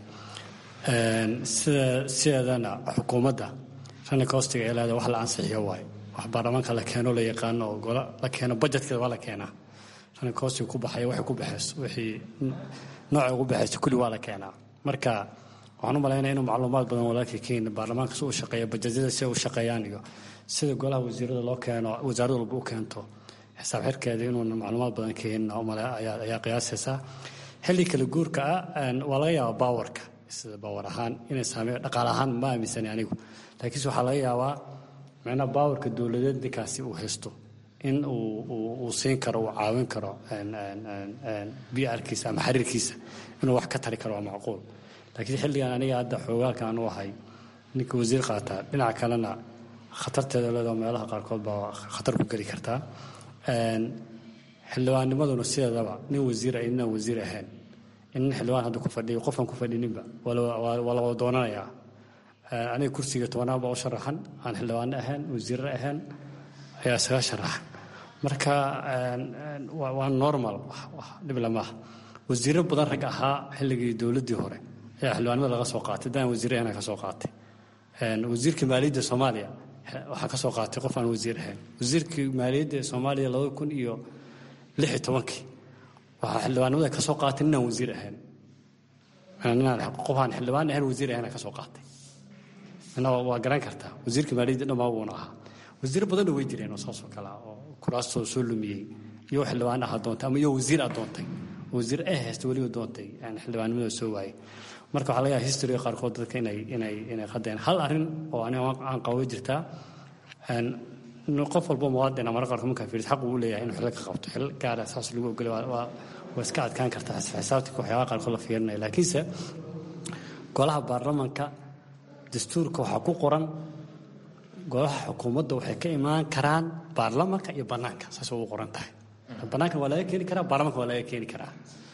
sida sideedana xukuumadda rani koostiga ee leeda wax la ansixiyo waayo wax baarlamaanka la keeno la yaqaano oo gola la keeno budgetkeeda waa la keenaa rani koostiga ku baxaya waxay ku baxayso wixii nooca ugu baxayso kulli waa la keenaa marka waxaan u malaynaya inuu macluumaad badan walaalkii kenya baarlamaanka si u shaqeeya bajetyada si ay u shaqeeyaan iyo sida golaha wasiirada loo keeno wasaarad walba u keento xisaab xirkeeda inuuna macluumaad badan keenin ayaa qiyaasaysaa xilli kala guurka ah waa laga yaabaa baawarka sida baawar ahaan inay saameeyo dhaqaale ahaan ma aaminsani anigu laakiinse waxaa laga yaabaa macnaha baawarka dowladeed ninkaasi uu haysto in uu siin karo uu caawin karo brkiisa ama xariirkiisa inuu wax ka tari karo waa macquul laakiin xilligan aniga hadda xoogaalkan u ahay ninka wasiir qaataa dhinaca kalena khatarteeda leedoo meelaha qaarkood baa khatar ku geli kartaa xildhibaannimaduna sideedaba nin wasiir ay ninaan wasiir ahayn in nin xildhibaan hadda ku fadhiyo qofkan ku fadhininba waa la wada doonanayaa aniga kursiga tobanaad baa u sharaxan aan xildhibaano ahayn wasiirre ahayn ayaa isaga sharaxan marka waa normal dhib lamaaha wasiirro badan rag ahaa xilligii dowladdii hore ayaa xildhibaanimada laga soo qaatay daan wasiirre ahna ka soo qaatay wasiirka maaliyadda soomaaliya waxaa ka soo qaatay qof aan wasiir ahayn wasiirkii maaliyadda ee soomaaliya labada kun iyo lix iyo tobankii waxaa xildhibaanimada ka soo qaatay ninaan wasiir ahayn ninaan qofaan xildhibaan ahayn wasiir ahayna ka soo qaatay mina waa garan kartaa wasiirka maaliyadda dhammaa wuuna ahaa wasiiro badanna way jireen oo saasoo kale ah oo kuraastoo soo lumiyey iyo xildhibaan aha doontay ama iyo wasiir a doontay wasiir ee haysta weliba doontay xildhibaannimada soo waayey marka waxaa laga yaaba historyga qaarkood dadka inay inay inay qadeen hal arrin oo aniga aan qabo jirtaa qof walbo muwaadin marka qaarkood markaa fiiris xaq uu leeyahay inuu xil ka qabto xil gaara saas lagu ogolay waa waa iska adkaan kartaa xisaabtika waxyaabaha qaarkood la fiirinaya laakiinse golaha baarlamanka dastuurka waxaa ku qoran golaha xukuumadda waxay ka imaan karaan baarlamanka iyo bannaanka saas ugu qoran tahay bannaanka waa laga keeni karaa baarlamanka waa laga keeni karaa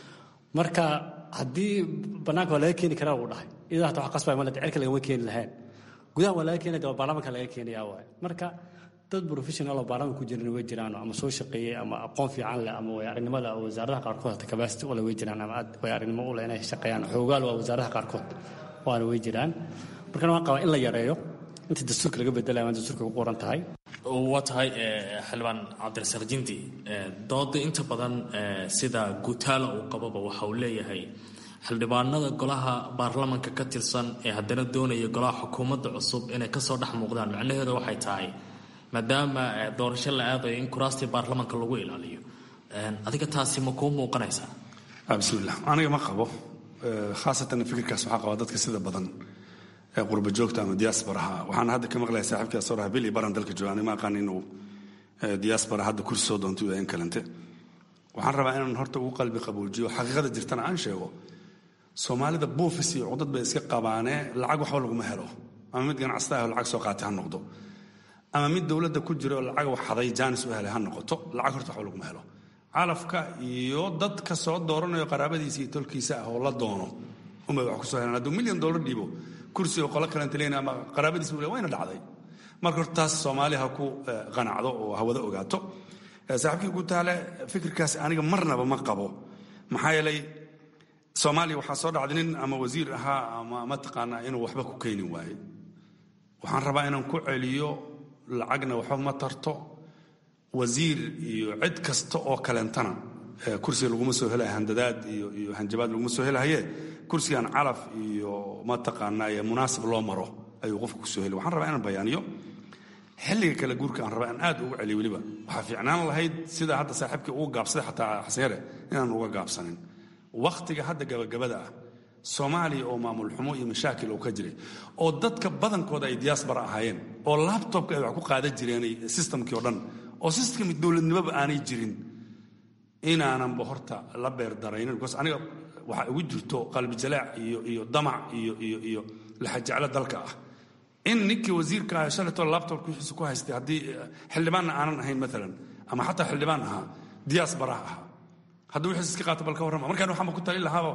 marka haddii bannaanka waa laga keeni karaa uu dhahay idaa hata wax qasbay maled cirka lagama keeni lahayn gudaha waa laga keenaya waa baarlamanka laga keenayaa waaye marka dad professional oo baarlamanka ku jiran way jiraan ama soo shaqeeyey ama aqoon fiican leh ama way aragnimada wasaaradaha qaarkood hata capacity ule way jiraan ama way aragnimo u leh inay shaqeeyaan xoogaal waa wasaaradaha qaarkood waana way jiraan markana waan qabaa in la yareeyo inta dastuurka laga bedelaya waa dastuurka ku qoran tahay waa tahay xildhibaan cabdirasaq jindi dooda inta badan sida gutaala uu qababa waxa uu leeyahay xildhibaanada golaha baarlamanka ka tirsan ee haddana doonaya golaha xukuumadda cusub inay kasoo dhex muuqdaan macnaheedu waxay tahay maadaama doorasho la aadayo in kuraastii baarlamanka lagu ilaaliyo adiga taasi ma kuu muuqanaysaa bismillah aniga ma qabo khaasatan fikirkaas waxaa qaba dadka sida badan ee qurba joogta ama diasporaha waxaan hadda ka maqlaya saaxiibkii asoraha bil iyo baran dalka jooga ma aqaan inuu diaspora hadda kursi soo doonto in kalente waxaan rabaa inaan horta ugu qalbi qaboojiyo xaqiiqada jirtana aan sheego soomaalida buufis iyo cudad bay iska qabaanee lacag waxba laguma helo ama mid ganacsata ah oo lacag soo qaatay ha noqdo ama mid dowladda ku jira oo lacag waxaday jaanis u helay ha noqoto lacag horta waxba laguma helo calafka iyo dadka soo dooranayo qaraabadiisa iyo tolkiisa ah oo la doono unbay wax kusoo helaan hadduu milyan dollar dhiibo kursi oo qolo kalenta leyn ama qaraabadiisa ule wayna dhacday marka horta taas soomaali ha ku qanacdo oo hawada ogaato saaxiibkii gutaale fikirkaas aniga marnaba ma qabo maxaa yeelay soomaaliya waxaa soo dhacday nin ama wasiir ahaa ama mataqaanaa inuu waxba ku keeni waaye waxaan rabaa inaan ku celiyo lacagna waxba ma tarto wasiir iyo cid kasta oo kalentana kursiga laguma soo helayo handadaad iyo iyo hanjabaad laguma soo helahaye kursigan calaf iyo mataqaanaa munaasib loo maro ayuu qofka kusoo heli waxaan rabaa inaan bayaaniyo xilliga kale guurka aan rabaa in aad uga celiyo weliba waxaa fiicnaan lahayd sida hadda saaxiibkii ugu gaabsaday xataa xaseere inaan uga gaabsanin wakhtiga hadda gabagabada ah soomaaliya oo maamul xumo iyo mashaakil oo ka jiray oo dadka badankooda ay diaspora ahaayeen oo labtobka ay wax ku qaadan jireen systemkii oo dhan oo systemkii dowladnimoba aanay jirin inaananba horta la beerdaraynin because aniga waxaa igu jirto qalbi jalaac iyo iyo damac iyo iyo iyo laxajeclo dalka ah in ninkii wasiirka ah shalaytoo labtobka wixiisa ku haystay haddii xildhibaanna aanan ahayn maalan ama xataa xildhibaan ahaa diaspora ahaa hadduu wixiis iska qaato bal ka warrama markaan waxaanba ku talin lahaaba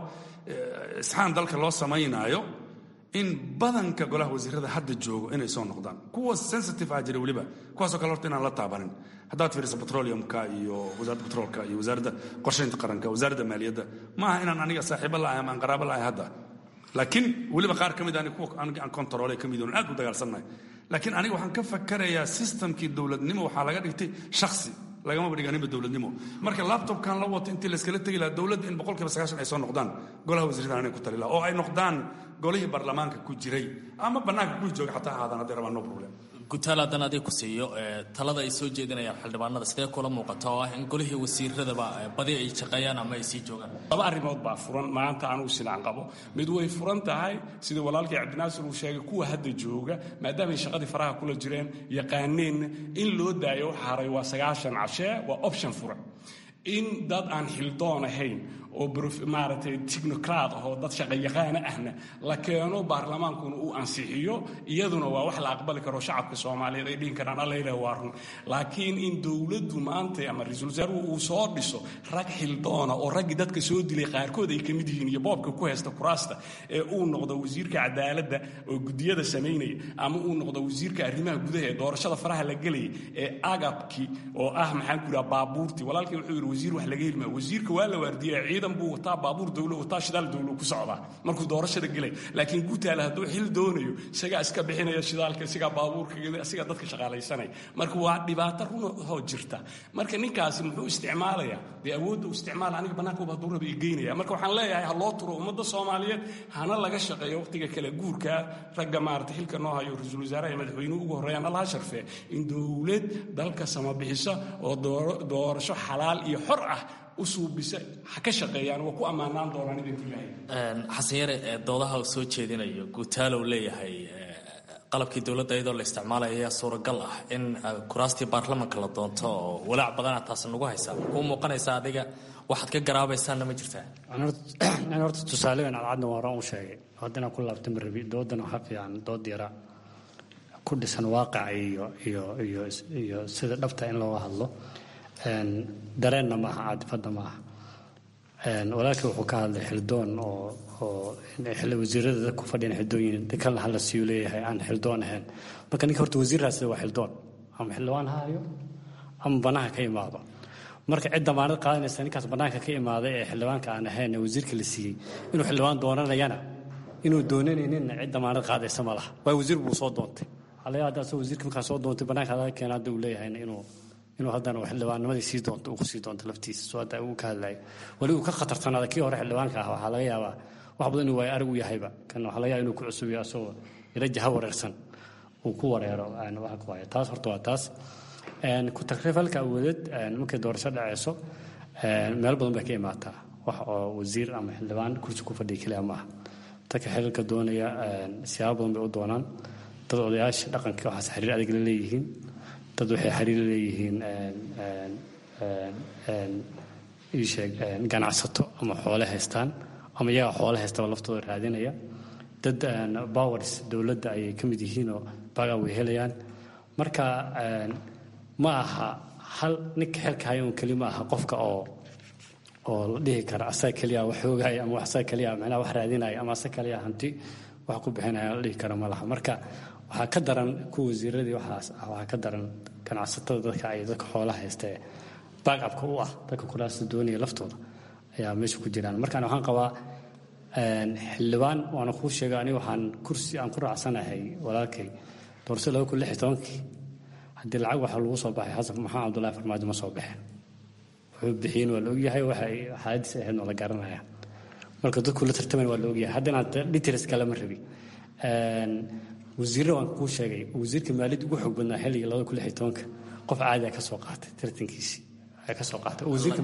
isxaan dalka loo samaynaayo in badanka golaha wasiirada hadda joogo inay soo noqdaan kuwa sensitive ah jira weliba kuwaasoo kale horta inaan la taabanin haddaad fiiriso petroleumka iyo wasaaradda petroolka iyo wasaaradda qorshaynta qaranka wasaaradda maaliyadda maaha inaan aniga saaxiibo la'ahay ama aan qaraabo la'ahay hadda laakiin weliba qaar ka mid ani kuwa aan kontaroole ka mid oon aad u dagaalsannahay laakiin aniga waxaan ka fakarayaa systemkii dowladnimo waxaa laga dhigtay shakhsi lagamaba dhiganinba dowladnimo marka laptopkan la wato intii layskala tegi lahaa dowladda in boqolkiiba sagaashan ay soo noqdaan golaha wasiirada anay ku tali laha oo ay noqdaan golihii baarlamaanka ku jiray ama bannaanka ku jooga xataa ahaadaan hadday rabaan no problem gutaal haddana adig ku siiyo talada ay soo jeedinayaan xildhibaanada sidee kula muuqata oo ah in golihii wasiiradaba badi ay shaqeeyaan ama ay sii joogaan laba arrimood baa furan maanta anugu sidaan qabo mid way furan tahay sida walaalkii cabdinaasir uu sheegay kuwa hadda jooga maadaamay shaqadii faraha kula jireen yaqaaneenna in loo daayo haray waa sagaashan cashee waa option furan in dad aan xildoon ahayn oo maaragtay technocrat ah oo dad shaqayaqaana ahna la keeno baarlamaankuna uu ansixiyo iyaduna waa wax la aqbali karo shacabka soomaaliyeed ay dhihin karaan alla ilaah waa run laakiin in dowladdu maanta ama ra-iisul wasaaruhu uu soo dhiso rag xildoona oo raggii dadka soo dilay qaarkood ay ka mid yihiin iyo boobka ku haysta kuraasta ee uu noqdo wasiirka cadaaladda oo gudiyada samaynaya ama uu noqdo wasiirka arrimaha gudaha ee doorashada faraha la gelaya ee agabkii oo ah maxaan ku yidhaha baabuurtii walaalkii wuxuu yidhi wasiir wax laga helmaa wasiirka waa la waardiyaa ciidan ciidan buu wataa baabuur dowlo wataa shidaal dowlo ku socdaa markuu doorashada gelay laakiin guutaale hadduu xil doonayo isagaa iska bixinaya shidaalka isagaa baabuurka isagaa dadka shaqaalaysanaya marka waa dhibaato runahoo jirta marka ninkaasi muxuu isticmaalayaa dee awoodda uu isticmaala aniga bannaankuba hadduu raba igeynaya marka waxaan leeyahay ha loo turo ummadda soomaaliyeed hana laga shaqeeyo waqtiga kale guurka ragga maarata xilka noo hayo ra-iisul wasaaraha iyo madaxweynuhu ugu horreeyaan allaha sharfee in dowlad dalka samabixisa oo doorasho xalaal iyo xor ah u suubisa ha ka shaqeeyaan waa ku ammaanaan doonaan idinku ilaahay xasan yare doodaha uu soo jeedinayo guutaalow leeyahay qalabkii dowladda iyadoo la isticmaalaya ayaa suuragal ah in kuraastii baarlamanka la doonto oo walaac badana taasi nagu haysaa kuu muuqanaysa adiga waxaad ka garaabaysaanna ma jirtaa an horta tusaalegan cadcadna waa horaan u sheegay haddana ku laabta ma rabi doodana waxaa fiican dood yara ku dhisan waaqaca iyo iyo iyo iyo sida dhabta in looga hadlo dareenna maaha caadifadda maaha walaalkii wuxuu ka hadlay xildoon oo oo wasiirada dadku fadhiyan xildoon yihiin kalna hala siiyu leeyahay aan xildoon ahayn marka ninka horta wasiirraas waa xildoon ama xildhibaan ha hayo ama bannaanka ka imaado marka cid damaanad qaadanaysa ninkaas bannaanka ka imaaday ee xildhibaanka aan ahayn ee wasiirka la siiyey inuu xildhibaan doonanayana inuu doonanayninna cid damaanad qaadaysa ma laha waa wasiir buu soo doontay halaya hadda asagoo wasiirka markaa soo doontay bannaanka hadaga keena hadda uu leeyahayna inuu inuu haddana xildhibaannimadii sii doonto uu kusii doonto laftiisa soo hadda uu ka hadlayo weli uu ka khatartanaada kii hore xildhibaanka ah waxaa laga yaabaa wax badan inuu waay arag u yahayba kan waxaa laga yaaba inuu ku cusub yahay asagoo ila jaha wareersan uu ku wareero waxa ku haya taas horta waa taas ku takrifalka awoodeed markay doorasho dhaceyso meel badan bay ka imaataa wax oo wasiir ama xildhibaan kursi ku fadhiya keliya maaha dadka xililka doonaya siyaabo badan bay u doonaan dad odayaasha dhaqanka waxaas xiriir adag la leeyihiin dad waxay xiriir leeyihiin iisheeg ganacsato ama xoole haystaan ama iyaga xoole haystaba laftooda raadinaya dad bowers dowladda ayay ka mid yihiinoo bagaa way helayaan marka ma aha hal ninka xilka haya un keli ma aha qofka oo oo la dhihi kara asaga keliya wax hoogaya ama asaga keliya macnaha wax raadinaya ama asaga keliya hanti wax ku bixinaya la dhihi kara ma laha marka waxaa ka daran kuwa wasiiradii waxaas ah waxaa ka daran ganacsatada dadka ay dadka xoolaha haysta ee backupka u ah dadka kuraasta doonaya laftooda ayaa meesha ku jiraan markaan waxaan qabaa xildhibaan waana kuu sheegay aniga waxaan kursi aan ku raacsanahay walaalkay doorso laba kun lix iyo tobankii haddii lacag waxa lagu soo baxay xasan maxamed cabdullahi farmaajo ma soo baxeen wuxuu bixiyeen waa la ogyahay waxay xaaladiis ahayd waa la garanaya marka dadku la tartamayn waa la ogyahay haddana details kalama rabi wasiirra waan kuu sheegay wasiirka maaliyadda ugu xoog badnaa xilligii labada kun lix iyo tobanka qof caadi a ka soo qaatay tartankiisii ka soo qaatay wasiirka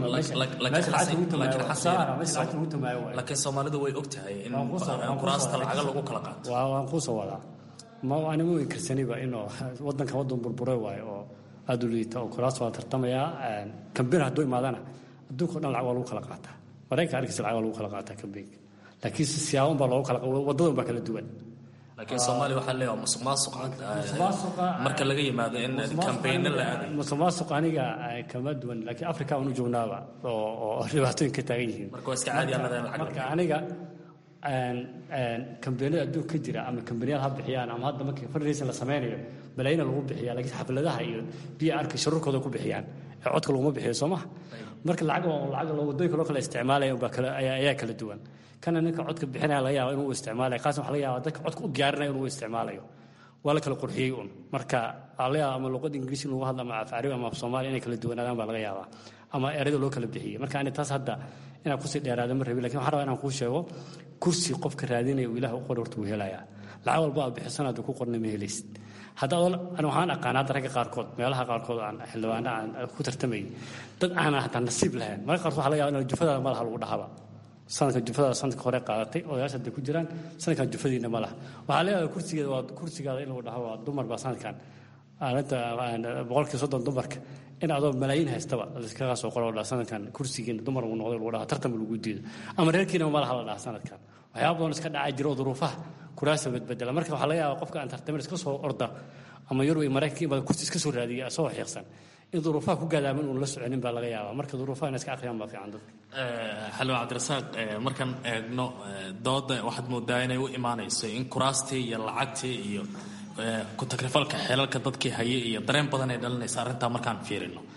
laakiin soomaalidu way og tahay in kuraasta lacaga lagu kala qaato waan kuu soo wadaa ma ani ma inkarsaniba inuu wadanka wadan burburay waayo oo aada u liita oo kuraas waa tartamayaa kambin hadduu imaadana adduunka o dhan lacag waa lagu kala qaataa maraykanka arkiisa lacag waa lagu kala qaataa kambinka laakiin si siyaaban baa loogu kala wadadan baa kala duwan laakiin soomaaliya waxaa leeyahay musuq maasuq marka laga yimaado in kambayno la aaday musuq maasuq aniga kama duwan laakiin africa aan u joognaaba oo oo dhibaatooyin ka taagan yihiin marka waa iska caadi anada lacag marka aniga kambaniyada adduunka ka jira ama kambaniyada ha bixiyaan ama hadda markii fundraising la sameynayo malaayina lagu bixiya laakiin xafladaha iyo biya arka sharurkooda ku bixiyaan ee codka laguma bixiyo soo maha marka lacag lacag wadooyinka loo kala isticmaalaya baa kala ayaa kala duwan kana ninka codka bixinaya laga yaaba inuu isticmaalayo qaasna waxa laga yaaba dadka codka u diyaarinaya inuu isticmaalayo waa la kala qurxiyey un marka laga yaaba ama luqad ingiriisi lagu hadla ama af carabi ama af soomaali inay kala duwanaadaan baa laga yaabaa ama erayada loo kala bixiyey marka ani taas hadda inaan kusii dheeraada ma rabin lakin waxaan rabaa inaan kuu sheego kursi qofka raadinaya uu ilaah u qori horta wuu helayaa lacag walba aad bixisan hadda ku qorna ma helaysid hadda ani waxaan aqaana hadda ragga qaarkood meelaha qaarkood aan xildhibaana aan ku tartamayay dad aanan hataa nasiib lahayn marka qaarkood waxa laga yaba in jufadaada malaha lagu dhahaba sanadka jufadaada sanadka hore qaadatay odayaasha hadday ku jiraan sanadkan jufadiina ma laha waxaa leeyahay kursigeeda waa kursigaada in lagu dhaho waa dumar baa sanadkan aaninta boqolkii soddon dumarka in adoo malaayiin haystaba iskaga soo qoro dhaa sanadkan kursigiina dumar uu noqday lagu dhaha tartan lagu diido ama reerkiina ma laha la dhaha sanadkan waxyaaba badan iska dhacaa jiro duruufaha kuraasa badbedela marka waxaa laga yaabaa qofka aan tartamin iska soo orda ama yurub iyo maraykanka imada kursi iska soo raadiya asagoo xiiqsan in duruufaha ku gaadaaman uun la soconin baa laga yaabaa marka duruufaha in iska akhriyaan baa fiican dadka xalwa cabdirasaaq markaan eegno dooda waxaad moodaa inay u imaanayso in kuraastii iyo lacagtii iyo ku takrifalka xeelalka dadkii hayay iyo dareen badan ay dhalinaysa arrintaa markaan fiirino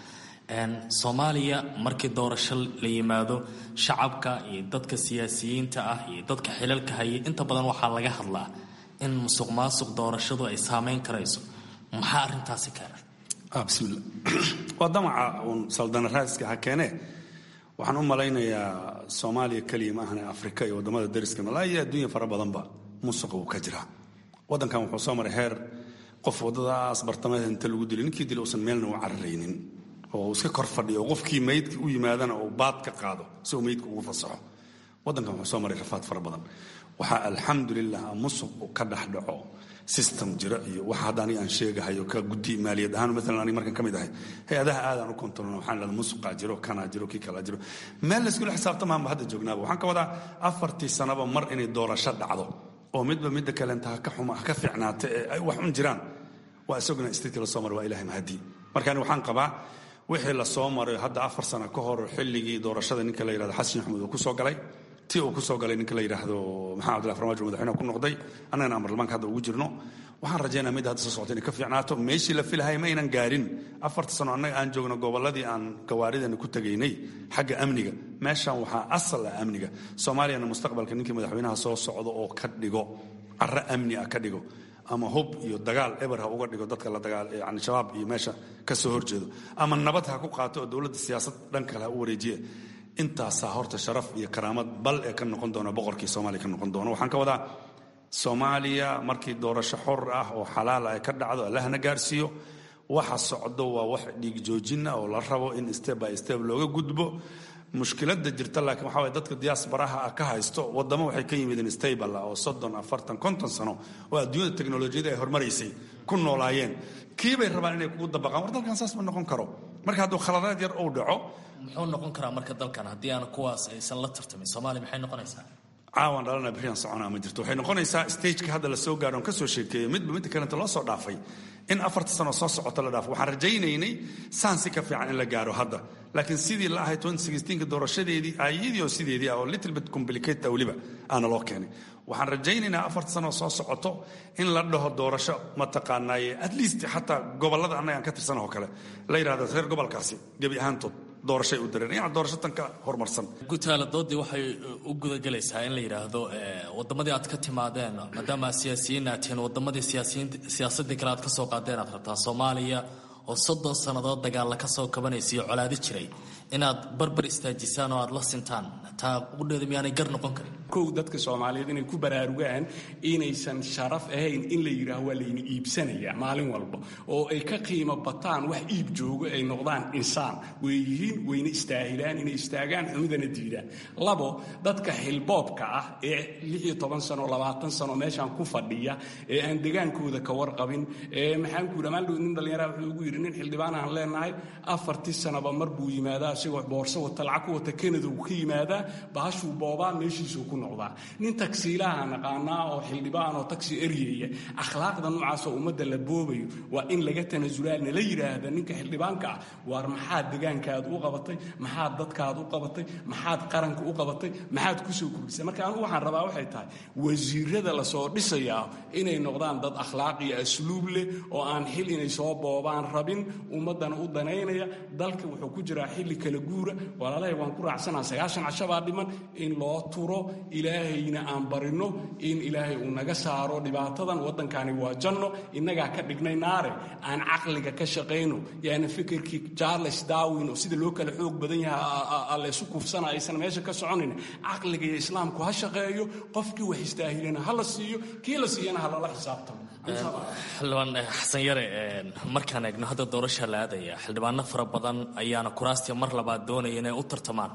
soomaaliya markii doorasho la yimaado shacabka iyo dadka siyaasiyiinta ah iyo dadka xilalka haya inta badan waxaa laga hadlaa in musuq maasuq doorashadu ay saameyn karayso maxaa arintaasi keena bismillah waa damaca uun saldana raadiska ha keenee waxaan u malaynayaa soomaaliya keliya ma ahane afrika iyo waddamada dariska malaa iyo adduunya fara badanba musuqa wuu ka jiraa waddankan wuxuu soo maray heer qof waddadaas bartamaheed inta lagu dilay ninkii dilay uusan meelna u cararaynin oo iska kor fadhiyo oo qofkii maydka u yimaadana uu baad ka qaado si uu maydka ugu fasaxo waddankan wuxuu soo maray rafaad fara badan waxaa alxamdulilah musuq uu ka dhex dhaco system jira iyo waxa hadda aniga aan sheegahayo ka guddi maaliyad ahaan maalan aniga markan ka mid ahay hay-adaha aadaan u kontrolna waxaan leedahay musuqaa jiro kanaa jiro kii kalaa jiro meel layskula xisaabtamaanba hadda joognaaba waxaan ka wadaa afartii sanaba mar inay doorasho dhacdo oo midba midda kalenta ha ka xuma ha ka fiicnaata ee ay wax un jiraan waa isaguna statka la soo maray waa ilahay mahadii marka ani waxaan qabaa wixii la soo maray hadda afar sano ka hor xilligii doorashada ninka la yidhahdo xasan maxamuud uu ku soo galay tii uu ku soo galay ninka la yidhaahdo maxamed abdullahi farmaajo madaxweynaha ku noqday annagana amarlamaanka hadda ugu jirno waxaan rajaynaa midda hadda soo socota inay ka fiicnaato meeshii la filahay ma aynan gaarin afarta sano annaga aan joogno gobolladii aan gawaaridana ku tegaynay xagga amniga meeshan waxaa asal ah amniga soomaaliyana mustaqbalka ninkii madaxweynaha soo socdo oo ka dhigo carro amni ah ka dhigo ama hub iyo dagaal eber ha uga dhigo dadka la dagaal yani shabaab iyo meesha ka soo horjeedo ama nabad ha ku qaato oo dowladda siyaasad dhan kale ha u wareejiye intaasaa horta sharaf iyo karaamad bal ee ka noqon doona boqorkii soomaaliya ka noqon doona waxaan ka wadaa soomaaliya markii doorasho xor ah oo xalaal ay ka dhacdo allahna gaarsiiyo waxa socdo waa wax dhiig joojina oo la rabo in step by step looga gudbo mushkiladda jirta laakiin waxaa waye dadka diaasbaraha ah ka haysto waddamo waxay ka yimideen stable ah oo soddon afartan konton sano oo adduunyada teknolojiyada ay hormaraysay ku noolaayeen kiibay rabaan inay kugu dabaqaan war dalkan saas ma noqon karo marka hadduu khaladaad yar uu dhaco muxuu noqon karaa marka dalkan haddii aan kuwaas aysan la tartamin soomaaliya maxay noqonaysaa caawan dhalana berian soconaa ma jirto waxay noqonaysaa stageka hadda la soo gaaro on ka soo sheekeeyo midba midda kalenta loo soo dhaafay in afarta sano soo socota la dhaafo waxaan rajaynaynay saan si ka fiican in la gaaro hadda laakiin sidii la ahay ka doorashadeedii ayadii oo sideedii ah oo little bit complicated weliba aana loo keenay waxaan rajaynaynaa afarta sano soo socoto in la dhaho doorasho mataqaanaaye at least xataa gobollada annaga aan ka tirsan oo kale la yidhahdo reer gobolkaasi gebi ahaantood doorashay u dareen yani doorasho tan ka horumarsan gutaala doodii waxay u gudagelaysaa in la yidhaahdo waddamadii aad ka timaadeen maadaama siyaasiyiin aad tihiin waddamadii siyaasadii kale aad ka soo qaadeen aad rabtaa soomaaliya oo soddon sannadood dagaalla ka soo kabanaysa iyo colaadi jiray inaad barbar istaajisaan oo aad la sintaan taa qudheeda miyaanay gar noqon karin kow dadka soomaaliyeed inay ku baraarugaan inaysan sharaf ahayn in la yidhaaho waa layna iibsanaya maalin walba oo ay ka qiimo bataan wax iib joogo ay noqdaan insaan way yihiin wayna istaahilaan inay istaagaan xumidana diidaan labo dadka xilboobka ah ee lixiyo toban sano labaatan sano meeshaan ku fadhiya ee aan degaankooda ka warqabin ee maxaan ku yidhi maaldhow nin dhallinyaraha wuxuu ugu yidhi nin xildhibaan aan leenahay afartii sanaba mar buu yimaadaa isagoo boorso wata lacag ku wata kanada uu ka yimaadaa bahashuu boobaa meeshiisuu ku noqdaa nin tagsiilaha naqaanaa oo xildhibaan oo tagsi eryaya akhlaaqda noocaasoo ummadda la boobayo waa in laga tanasulaa nala yidhaahda ninka xildhibaanka ah waar maxaad degaankaad u qabatay maxaad dadkaad u qabatay maxaad qaranka u qabatay maxaad kusoo kordhisay marka anugu waxaan rabaa waxay tahay wasiirada lasoo dhisayaa inay noqdaan dad akhlaaq iyo asluub leh oo aan xil inay soo boobaan rabin ummaddana u danaynaya dalka wuxuu ku jiraa xilli kala guura walaalahay waan ku raacsanaa sagaashan cashabaa dhiman in loo turo ilaahayna aan barino in ilaahay uu naga saaro dhibaatadan waddankani waa janno innagaa ka dhignay naare aan caqliga ka shaqayno yaani fikirkii charles darwin oo sida loo kala xoog badan yahay laysu kufsana aysan meesha ka soconayn caqliga iyo islaamku ha shaqeeyo qofkii wax istaahilana ha la siiyo kii la siiyana ha lala xisaabtamo xildhibaan xasan yare markaan eegno hadda doorasha la aadaya xildhibaano fara badan ayaana kuraastii mar labaad doonaya inay u tartamaan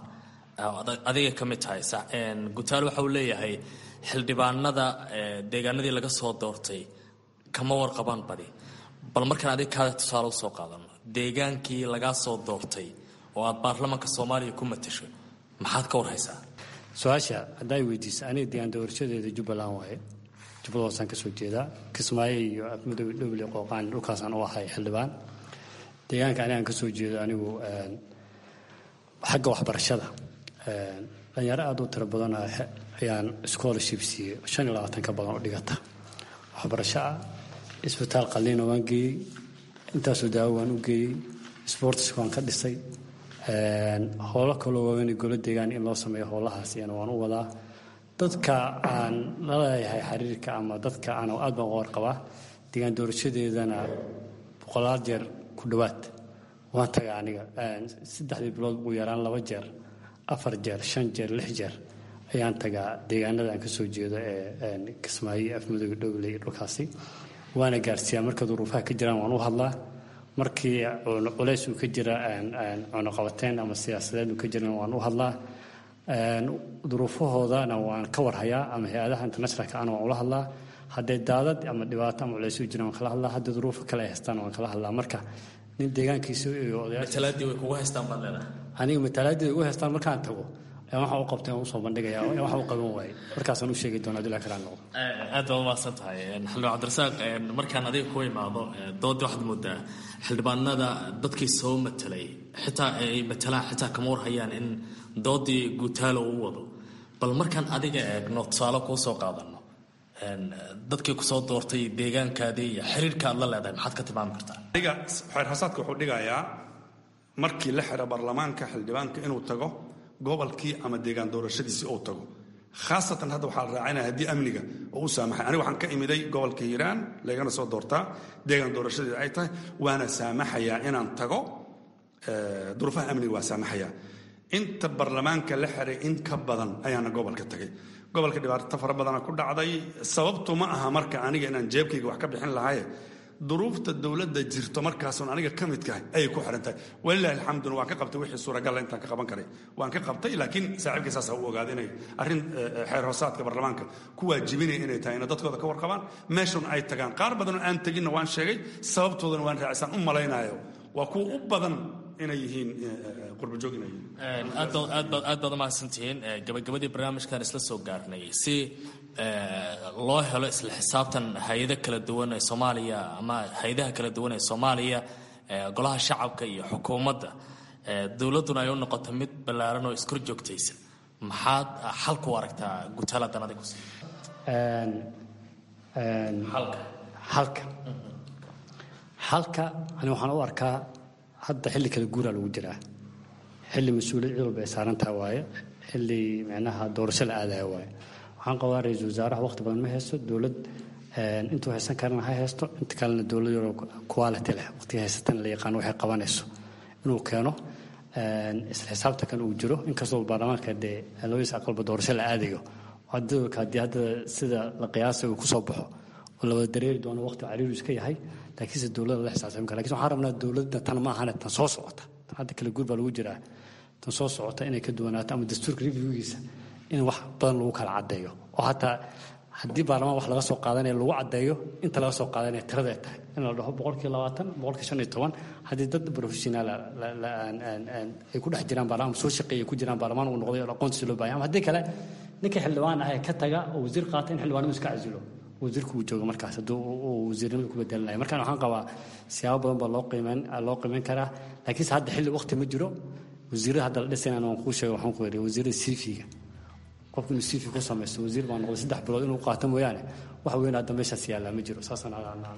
adiga ka mid tahay gutaal waxa uu leeyahay xildhibaanada deegaanadii laga soo doortay kama warqabaan badi bal markaan adiga kaada tusaale usoo qaadano deegaankii lagaa soo doortay oo aad baarlamaanka soomaaliya ku matasho maxaad ka warhaysaa su-aasha haddaa weydiisa aniga deegaan doorashadeeda jubbaland waaye jubbada hoosaan ka soo jeedaa kismaayo iyo afmudoobe dhowle qooqaan dhulkaasaan u ahay xildhibaan deegaanka anigaan ka soo jeedo anigu xagga waxbarashada dhalinyaro aad u tiro badan ayaan scholarship siiyey shan iyo labaatan ka badan oo dhigata waxbarasho ah isbitaal qalliina waan geeyey intaasoo daawo waan u geeyey sportska waan ka dhisay howlo kaloo waaweyn golo deegaan in loo sameeyo howlahaas iyana waan u wadaa dadka aan la leeyahay xiriirka ama dadka aan aad baan uga warqabaa deegaan doorashadeedana boqolaal jeer ku dhowaad waan taga aniga saddexdii bilood ugu yaraan laba jeer afar jeer shan jeer lix jeer ayaan tagaa deegaanada aan kasoo jeedo ee kismaayo afmadooga dhowley dhulkaasi waana gaarsiiyaa marka duruufaha ka jiraan waan u hadlaa markii culays uu ka jira cunuqabateyn ama siyaasadeed uu ka jiran waan u hadlaa duruufahoodana waan ka warhayaa ama hay-adaha internationalka ana waan ula hadlaa hadday daadad ama dhibaato ama culays u jiraan waan kala hadlaa haddii duruufo kale ay haystaan waan kala hadlaa marka nin deegaankiisa iyo matalaadii way kugu haystaan baad leedahay aniga matalaadii way ugu haystaan markaan tago waxa u qabtay waan usoo bandhigaya waxa u qaban waayey markaasaan u sheegi doonaa dila kalaan noqdo aad baad umahadsan tahay xildhibaan cabdirasaaq markaan adiga ku imaado doodii waxaad moodaa xildhibaanada dadkii soo matelay xitaa ay matalaan xitaa kama warhayaan in doodii guutaalo uu wado bal markaan adiga eegno tusaale kuu soo qaadano dadkii kusoo doortay deegaankaadii iyo xiriirka aad la leedahay maxaad ka tilmaami kartaa aniga xeerxasaadka wuxuu dhigayaa markii la xiro baarlamaanka xildhibaanka inuu tago gobolkii ama deegaan doorashadiisii uu tago khaasatan hadda waxaa la raacinaya haddii amniga oo u saamaxay aniga waxaan ka imiday gobolka hiiraan laygana soo doortaa deegaan doorashadeeda ay tahay waana saamaxayaa inaan tago duruufaha amniga waa saamaxayaa inta baarlamaanka la xiray in ka badan ayaana gobolka tagay gobolka dhibaato fara badana ku dhacday sababtu ma aha marka aniga inaan jeebkayga wax ka bixin lahaye duruufta dowladda jirto markaasun aniga ka midkahay ayay ku xihan tahay walilahi alxamduna waan ka qabtay wixii suuragalla intaan ka qaban karay waan ka qabtay laakiin saaxiibkay saasa u ogaada inay arrin xeer hoosaadka baarlamaanka ku waajibinaya inay tahay ina dadkooda ka warqabaan meeshun ay tagaan qaar badanoo aan teginna waan sheegay sababtoodana waan raacisaan u malaynayo waa kuwa u badan inay yihiin qurbajoog inay yihiin aad baad umahadsantihiin gabagabadii barnaamijkan isla soo gaarnay si loo helo isla xisaabtan hay-ada kala duwan ee soomaaliya ama hay-adaha kala duwan ee soomaaliya golaha shacabka iyo xukuumadda dowladduna ay u noqoto mid ballaaran oo iskor joogtaysa maxaad xalku aragtaa gutaaladan adigu xalka xalka ani waxaan u arkaa hadda xilli kala guuraa lagu jiraa xilli mas-uuliyad cid walba ay saarantaha waaye xilli micnaha doorasho la aadaya waaye waxaan qabaa ra-iisul wasaaraha waqti badan ma haysto dowlad intuu haysan karana ha haysto inta kalena dowlad yaroo quality leh waqtiga haysatana la yaqaano waxay qabanayso inuu keeno isla xisaabtankan uu jiro inkastoo baarlamaanka dee labadiisa aqalba doorasho la aadayo haddii hadda sida la qiyaasay uu kusoo baxo oo la wada dareeri doono waqti cariiru iska yahay laakiinse dowladda la xisaabtami kara lakin waxaan rabnaa dowladda tan ma ahane tan soo socota tan hadda kala guur baa lagu jiraa tan soo socota inay ka duwanaato ama dastuurka reviewgiisa in wax badan lagu kala caddeeyo oo hataa haddii baarlamaan wax laga soo qaadanaya lagu caddeeyo inta laga soo qaadanaya tirada ay tahay in la dhaho boqolkii labaatan boqolkii shan iyo toban haddii dad professionaal ay ku dhex jiraan baarlamaan soo shaqeeya ku jiraan baarlamaan uu noqday oo aqoontiisa loo baahanya ama haddii kale ninka xildhibaan ah ee ka taga oo wasiir qaata in xildhibaanadu iska casilo wasiirku uu joogo markaas hadduu uu wasiirnimada ku bedelanaya markaan waxaan qabaa siyaabo badan baa loo qiimeyn loo qiimeyn karaa laakiinse hadda xilli waqti ma jiro wasiirada hadda la dhisayna waan kuu sheegay waxaan ku yidhi wasiirada siifiga qofku inuu siifi ku samaysto wasiir baa noqday saddex bilood inuu qaato mooyaane wax weyn hadda meeshaas yaallaa ma jiro saasaan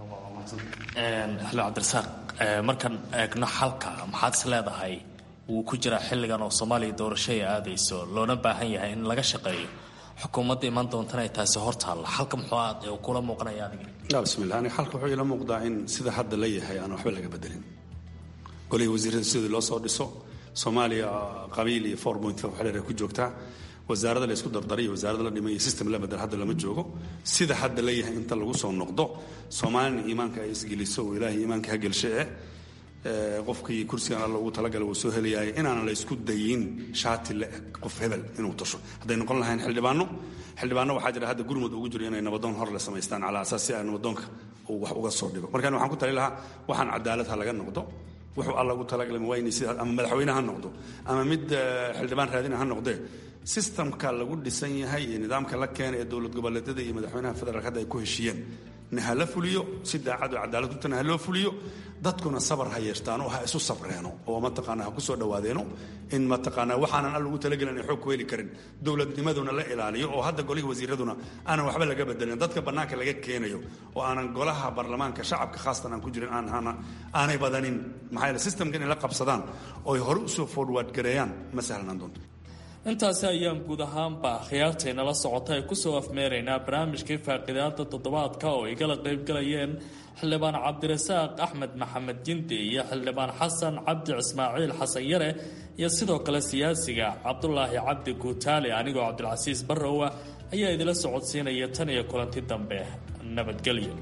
xilo cabdirasaaq markaan eegno xalka maxaad is leedahay wuu ku jiraa xilligan oo soomaaliya doorasho ay aadayso loona baahan yahay in laga shaqeeyo xukuumadda imaan doontana ay taasi hor taalla xalka muxuu aad kula muuqanaya adiga bismillah aniga xalka wuxuu ila muuqdaa in sida hadda la yahay aan waxba laga bedelin golihii wasiirada sidii loo soo dhiso soomaaliya qabiil iyo four point five waxdheer ay ku joogtaa wasaarada la isku dardaray iyo wasaarada la dhimay iyo system la bedel hadda lama joogo sida hadda la yahay inta lagu soo noqdo soomaalina iimaanka ay isgeliso oo ilaahay iimaanka ha gelshe eh qofkii kursigan alla ugu talagala wuu soo helayaay inaanan la isku dayin shaati la eg qof hebel inuu tasho hadday noqon lahayn xildhibaano xildhibaano waxaa jira hadda gurmud ugu jiro inay nabadoon hor le samaystaan calaa asaas si ay nabadoonka uu wax uga soo dhigo markaan waxaan ku tali lahaa waxaan cadaalad ha laga noqdo wuxuu alla ugu talagalay mawayni sida ama madaxweyne ha noqdo ama mid xildhibaan raadina ha noqdee sistamka lagu dhisan yahay iyo nidaamka la keena ee dowlad goboleedyada iyo madaxweynaha federaalk hadda ay ku heshiiyeen na hala fuliyo si daacad oo cadaalad kutana ha loo fuliyo dadkuna sabar ha yeeshtaano ha isu sabreeno oo mataqaanaa ha ku soo dhawaadeeno in mataqaanaa waxaanan al ugu talagelin ay xoog ku heli karin dowladnimaduna la ilaaliyo oo hadda golihii wasiiraduna aanan waxba laga bedelin dadka bannaanka laga keenayo oo aanan golaha baarlamaanka shacabka khaasatan aan ku jirin aanay badanin maxaa yeele systemka inay la qabsadaan oo ay hore usoo forward gareeyaan ma sahlanaan doonto intaasi ayaan guud ahaanba khiyaartaynala socota ay kusoo afmeeraynaa barnaamijkii faaqidaada toddobaadka oo ay kala qaybgalayeen xildhibaan cabdirasaaq axmed maxamed jindi iyo xildhibaan xasan cabdi ismaaciil xasan yare iyo sidoo kale siyaasiga cabdulaahi cabdi guutaale anigoo cabdilcasiis barrowa ayaa idila socodsiinaya tan iyo kulanti dambe nabadgelyo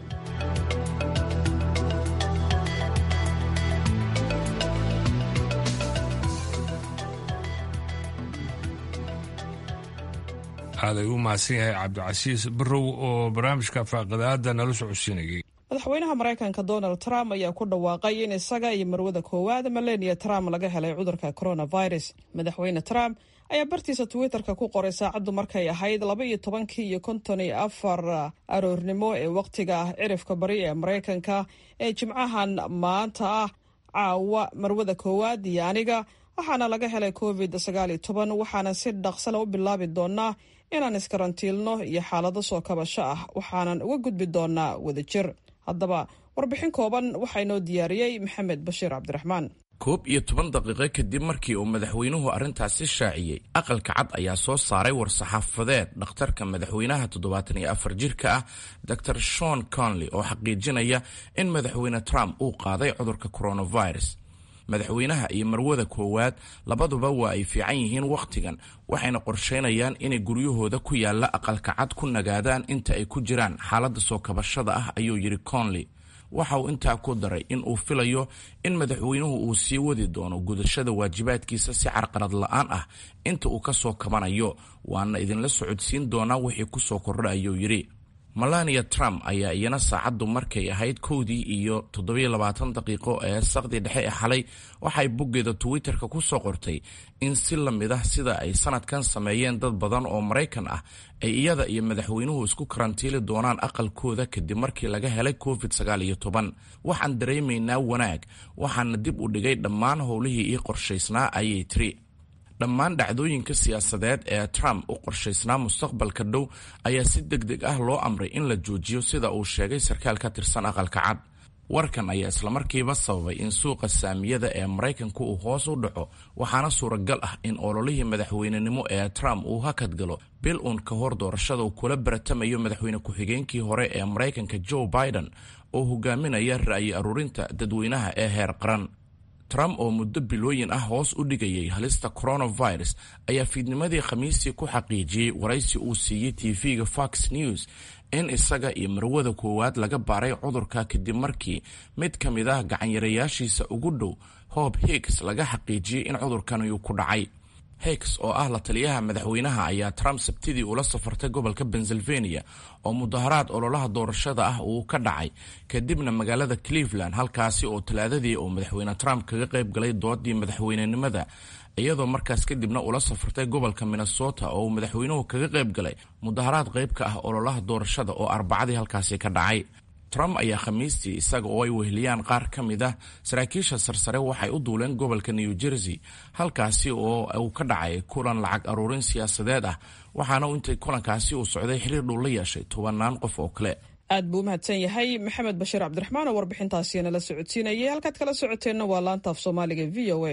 aaday u mahadsan yahay cabdicasiis barrow oo barnaamijka faaqidaada nala socodsiinayay madaxweynaha maraykanka donald trump ayaa ku dhawaaqay in isaga iyo marwada koowaad melania trump laga helay cudurka coronavirus madaxweyne trump ayaa bartiisa twitterka ku qoray saacaddu markay ahayd laba iyo tobankii iyo konton iyo afar aroornimo ee wakhtiga cirifka bari ee maraykanka ee jimcahan maanta ah caawa marwada koowaad iyo aniga waxaana laga helay covid sagaal iyo toban waxaana si dhaqsale u bilaabi doonaa inaan iskarantiilno iyo xaalado soo kabasho ah waxaanan uga gudbi doonaa wadajir haddaba warbixin kooban waxaa inoo diyaariyey maxamed bashiir cabdiraxmaan koob iyo toban daqiiqo kadib markii uu madaxweynuhu arrintaasi shaaciyey aqalka cad ayaa soo saaray war-saxaafadeed dhakhtarka madaxweynaha toddobaatan iyo afar jirka ah dor shon conley oo xaqiijinaya in madaxweyne trump uu qaaday cudurka coronavirus madaxweynaha iyo marwada koowaad labaduba waa ay fiican yihiin wakhtigan waxayna qorsheynayaan inay guryahooda ku yaalla aqalka cad ku nagaadaan inta ay ku jiraan xaaladda soo kabashada ah ayuu yidhi conley waxa uu intaa ku daray in uu filayo in madaxweynuhu uu sii wadi doono gudashada waajibaadkiisa si carqalad la-aan ah inta uu ka soo kabanayo waana idinla socodsiin doonaa wixii ku soo kordha ayuu yidhi melania trump ayaa iyana saacaddu markay ahayd kowdii iyo toddobiyo labaatan daqiiqo ee saqdii dhexe ee xalay waxay boggeeda twitterka ku soo qortay in si la mid ah sida ay sanadkan sameeyeen dad badan oo maraykan ah ay iyada iyo madaxweynuhu isku karantiili doonaan aqalkooda kadib markii laga helay covid sagaal iyo toban waxaan dareemaynaa wanaag waxaana dib u dhigay dhammaan howlihii ii qorshaysnaa ayay tiri dhammaan dhacdooyinka siyaasadeed ee trump u qorshaysnaa mustaqbalka dhow ayaa si deg deg ah loo amray in la joojiyo sida uu sheegay sarkaal ka tirsan aqalka cad warkan ayaa islamarkiiba sababay in suuqa saamiyada ee maraykanku uu hoos u dhaco waxaana suuragal ah in ololihii madaxweynenimo ee trump uu hakad galo bil uun ka hor doorashada uu kula baratamayo madaxweyne ku-xigeenkii hore ee maraykanka joe biden oo hogaaminaya ra'yi aruurinta dadweynaha ee heer qaran trump oo muddo bilooyin ah hoos u dhigayay halista coronavirus ayaa fiidnimadii khamiistii ku xaqiijiyey waraysi uu siiyey tv-ga fox news in isaga iyo marwada koowaad laga baaray cudurka kadib markii mid ka mid ah gacanyarayaashiisa ugu dhow hob higgs laga xaqiijiyey in cudurkani uu ku dhacay higgs oo ah la taliyaha madaxweynaha ayaa trump sabtidii ula safartay gobolka pennsylvania oo mudaharaad ololaha doorashada ah uu ka dhacay kadibna magaalada cleveland halkaasi oo talaadadii uu madaxweyne trump kaga qayb galay doodii madaxweynenimada iyadoo markaas kadibna ula safartay gobolka minnesota oo uu madaxweynuhu kaga qayb galay mudaharaad qayb ka ah ololaha doorashada oo arbacadii halkaasi ka dhacay trump ayaa khamiistii isaga oo ay weheliyaan qaar ka mid ah saraakiisha sarsare waxay u duuleen gobolka new jersey halkaasi oo uu ka dhacay kulan lacag aruurin siyaasadeed ah waxaana intay kulankaasi uu socday xiriir dhow la yeeshay tobanaan qof oo kale aad buu u mahadsan yahay maxamed bashiir cabdiraxmaan oo warbixintaasi nala socodsiinayay halkaad kala socoteenna waa laanta af soomaaliga v o a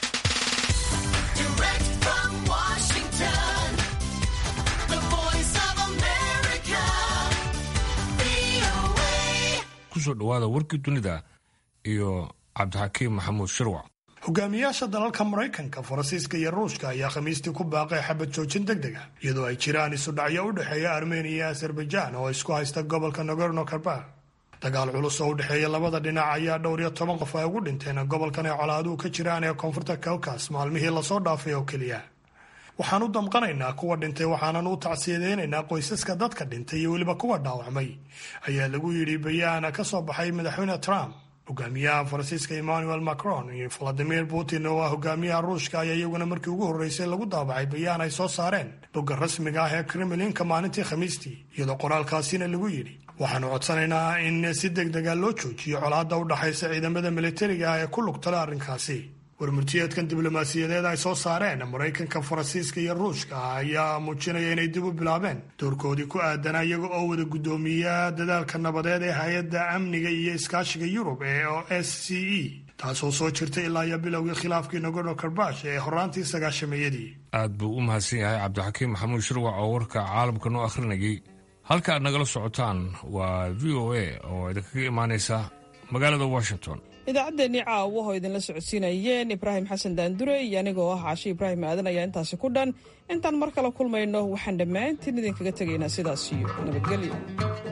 kusoo dhawaada warkii dunida iyo cabdixakiim maxamuud shirwac hogaamiyaasha dalalka maraykanka faransiiska iyo ruushka ayaa khamiistii ku baaqay xabad joojin deg deg ah iyadoo ay jiraan isudhacyo u dhexeeya armeniya iyo azerbaijan oo isku haysta gobolka nogorno karbakh dagaal culus oo u dhexeeya labada dhinac ayaa dhowr iyo toban qof ay ugu dhinteen gobolkan ay colaaduhu ka jiraan ee koonfurta kawkas maalmihii lasoo dhaafay oo keliya waxaan u damqanaynaa kuwa dhintay waxaanan u tacsiyadeynaynaa qoysaska dadka dhintay iyo weliba kuwa dhaawacmay ayaa lagu yidhi bayaana ka soo baxay madaxweyne trump hogaamiyaha faransiiska emmanuel macron iyo valadimir putin oo ah hogaamiyaha ruushka ayaa iyaguna markii ugu horreysay lagu daabacay bayaan ay soo saareen bogga rasmiga ah ee kremlinka maalintii khamiistii iyadoo qoraalkaasina lagu yidhi waxaanu codsanaynaa in si deg dega loo joojiyo colaadda u dhaxaysa ciidamada militariga ah ee ku lugtala arrinkaasi warmurtiyeedkan diblomaasiyadeed ay soo saareen maraykanka faransiiska iyo ruushka ayaa muujinaya inay dib u bilaabeen doorkoodii ku aadanaa iyaga oo wada guddoomiya dadaalka nabadeed ee hay-adda amniga iyo iskaashiga yurub ee o s c e taasoo soo jirtay ilaa iyo bilowgii khilaafkii nagorno karbash ee horaantii sagaashameeyadii aad buu u mahadsan yahay cabdixakiim maxamuud shirwac oo warka caalamka noo akhrinayay halka aad nagala socotaan waa v o a oo idinkaga imaanaysa magaalada washington idaacaddeenii caawa oo idinla socodsiinayeen ibraahim xasan daandure iyo anigoo ah caashi ibraahim aadan ayaa intaasi ku dhan intaan mar kale kulmayno waxaan dhammaantiin idinkaga tegaynaa sidaas iyo nabadgelyo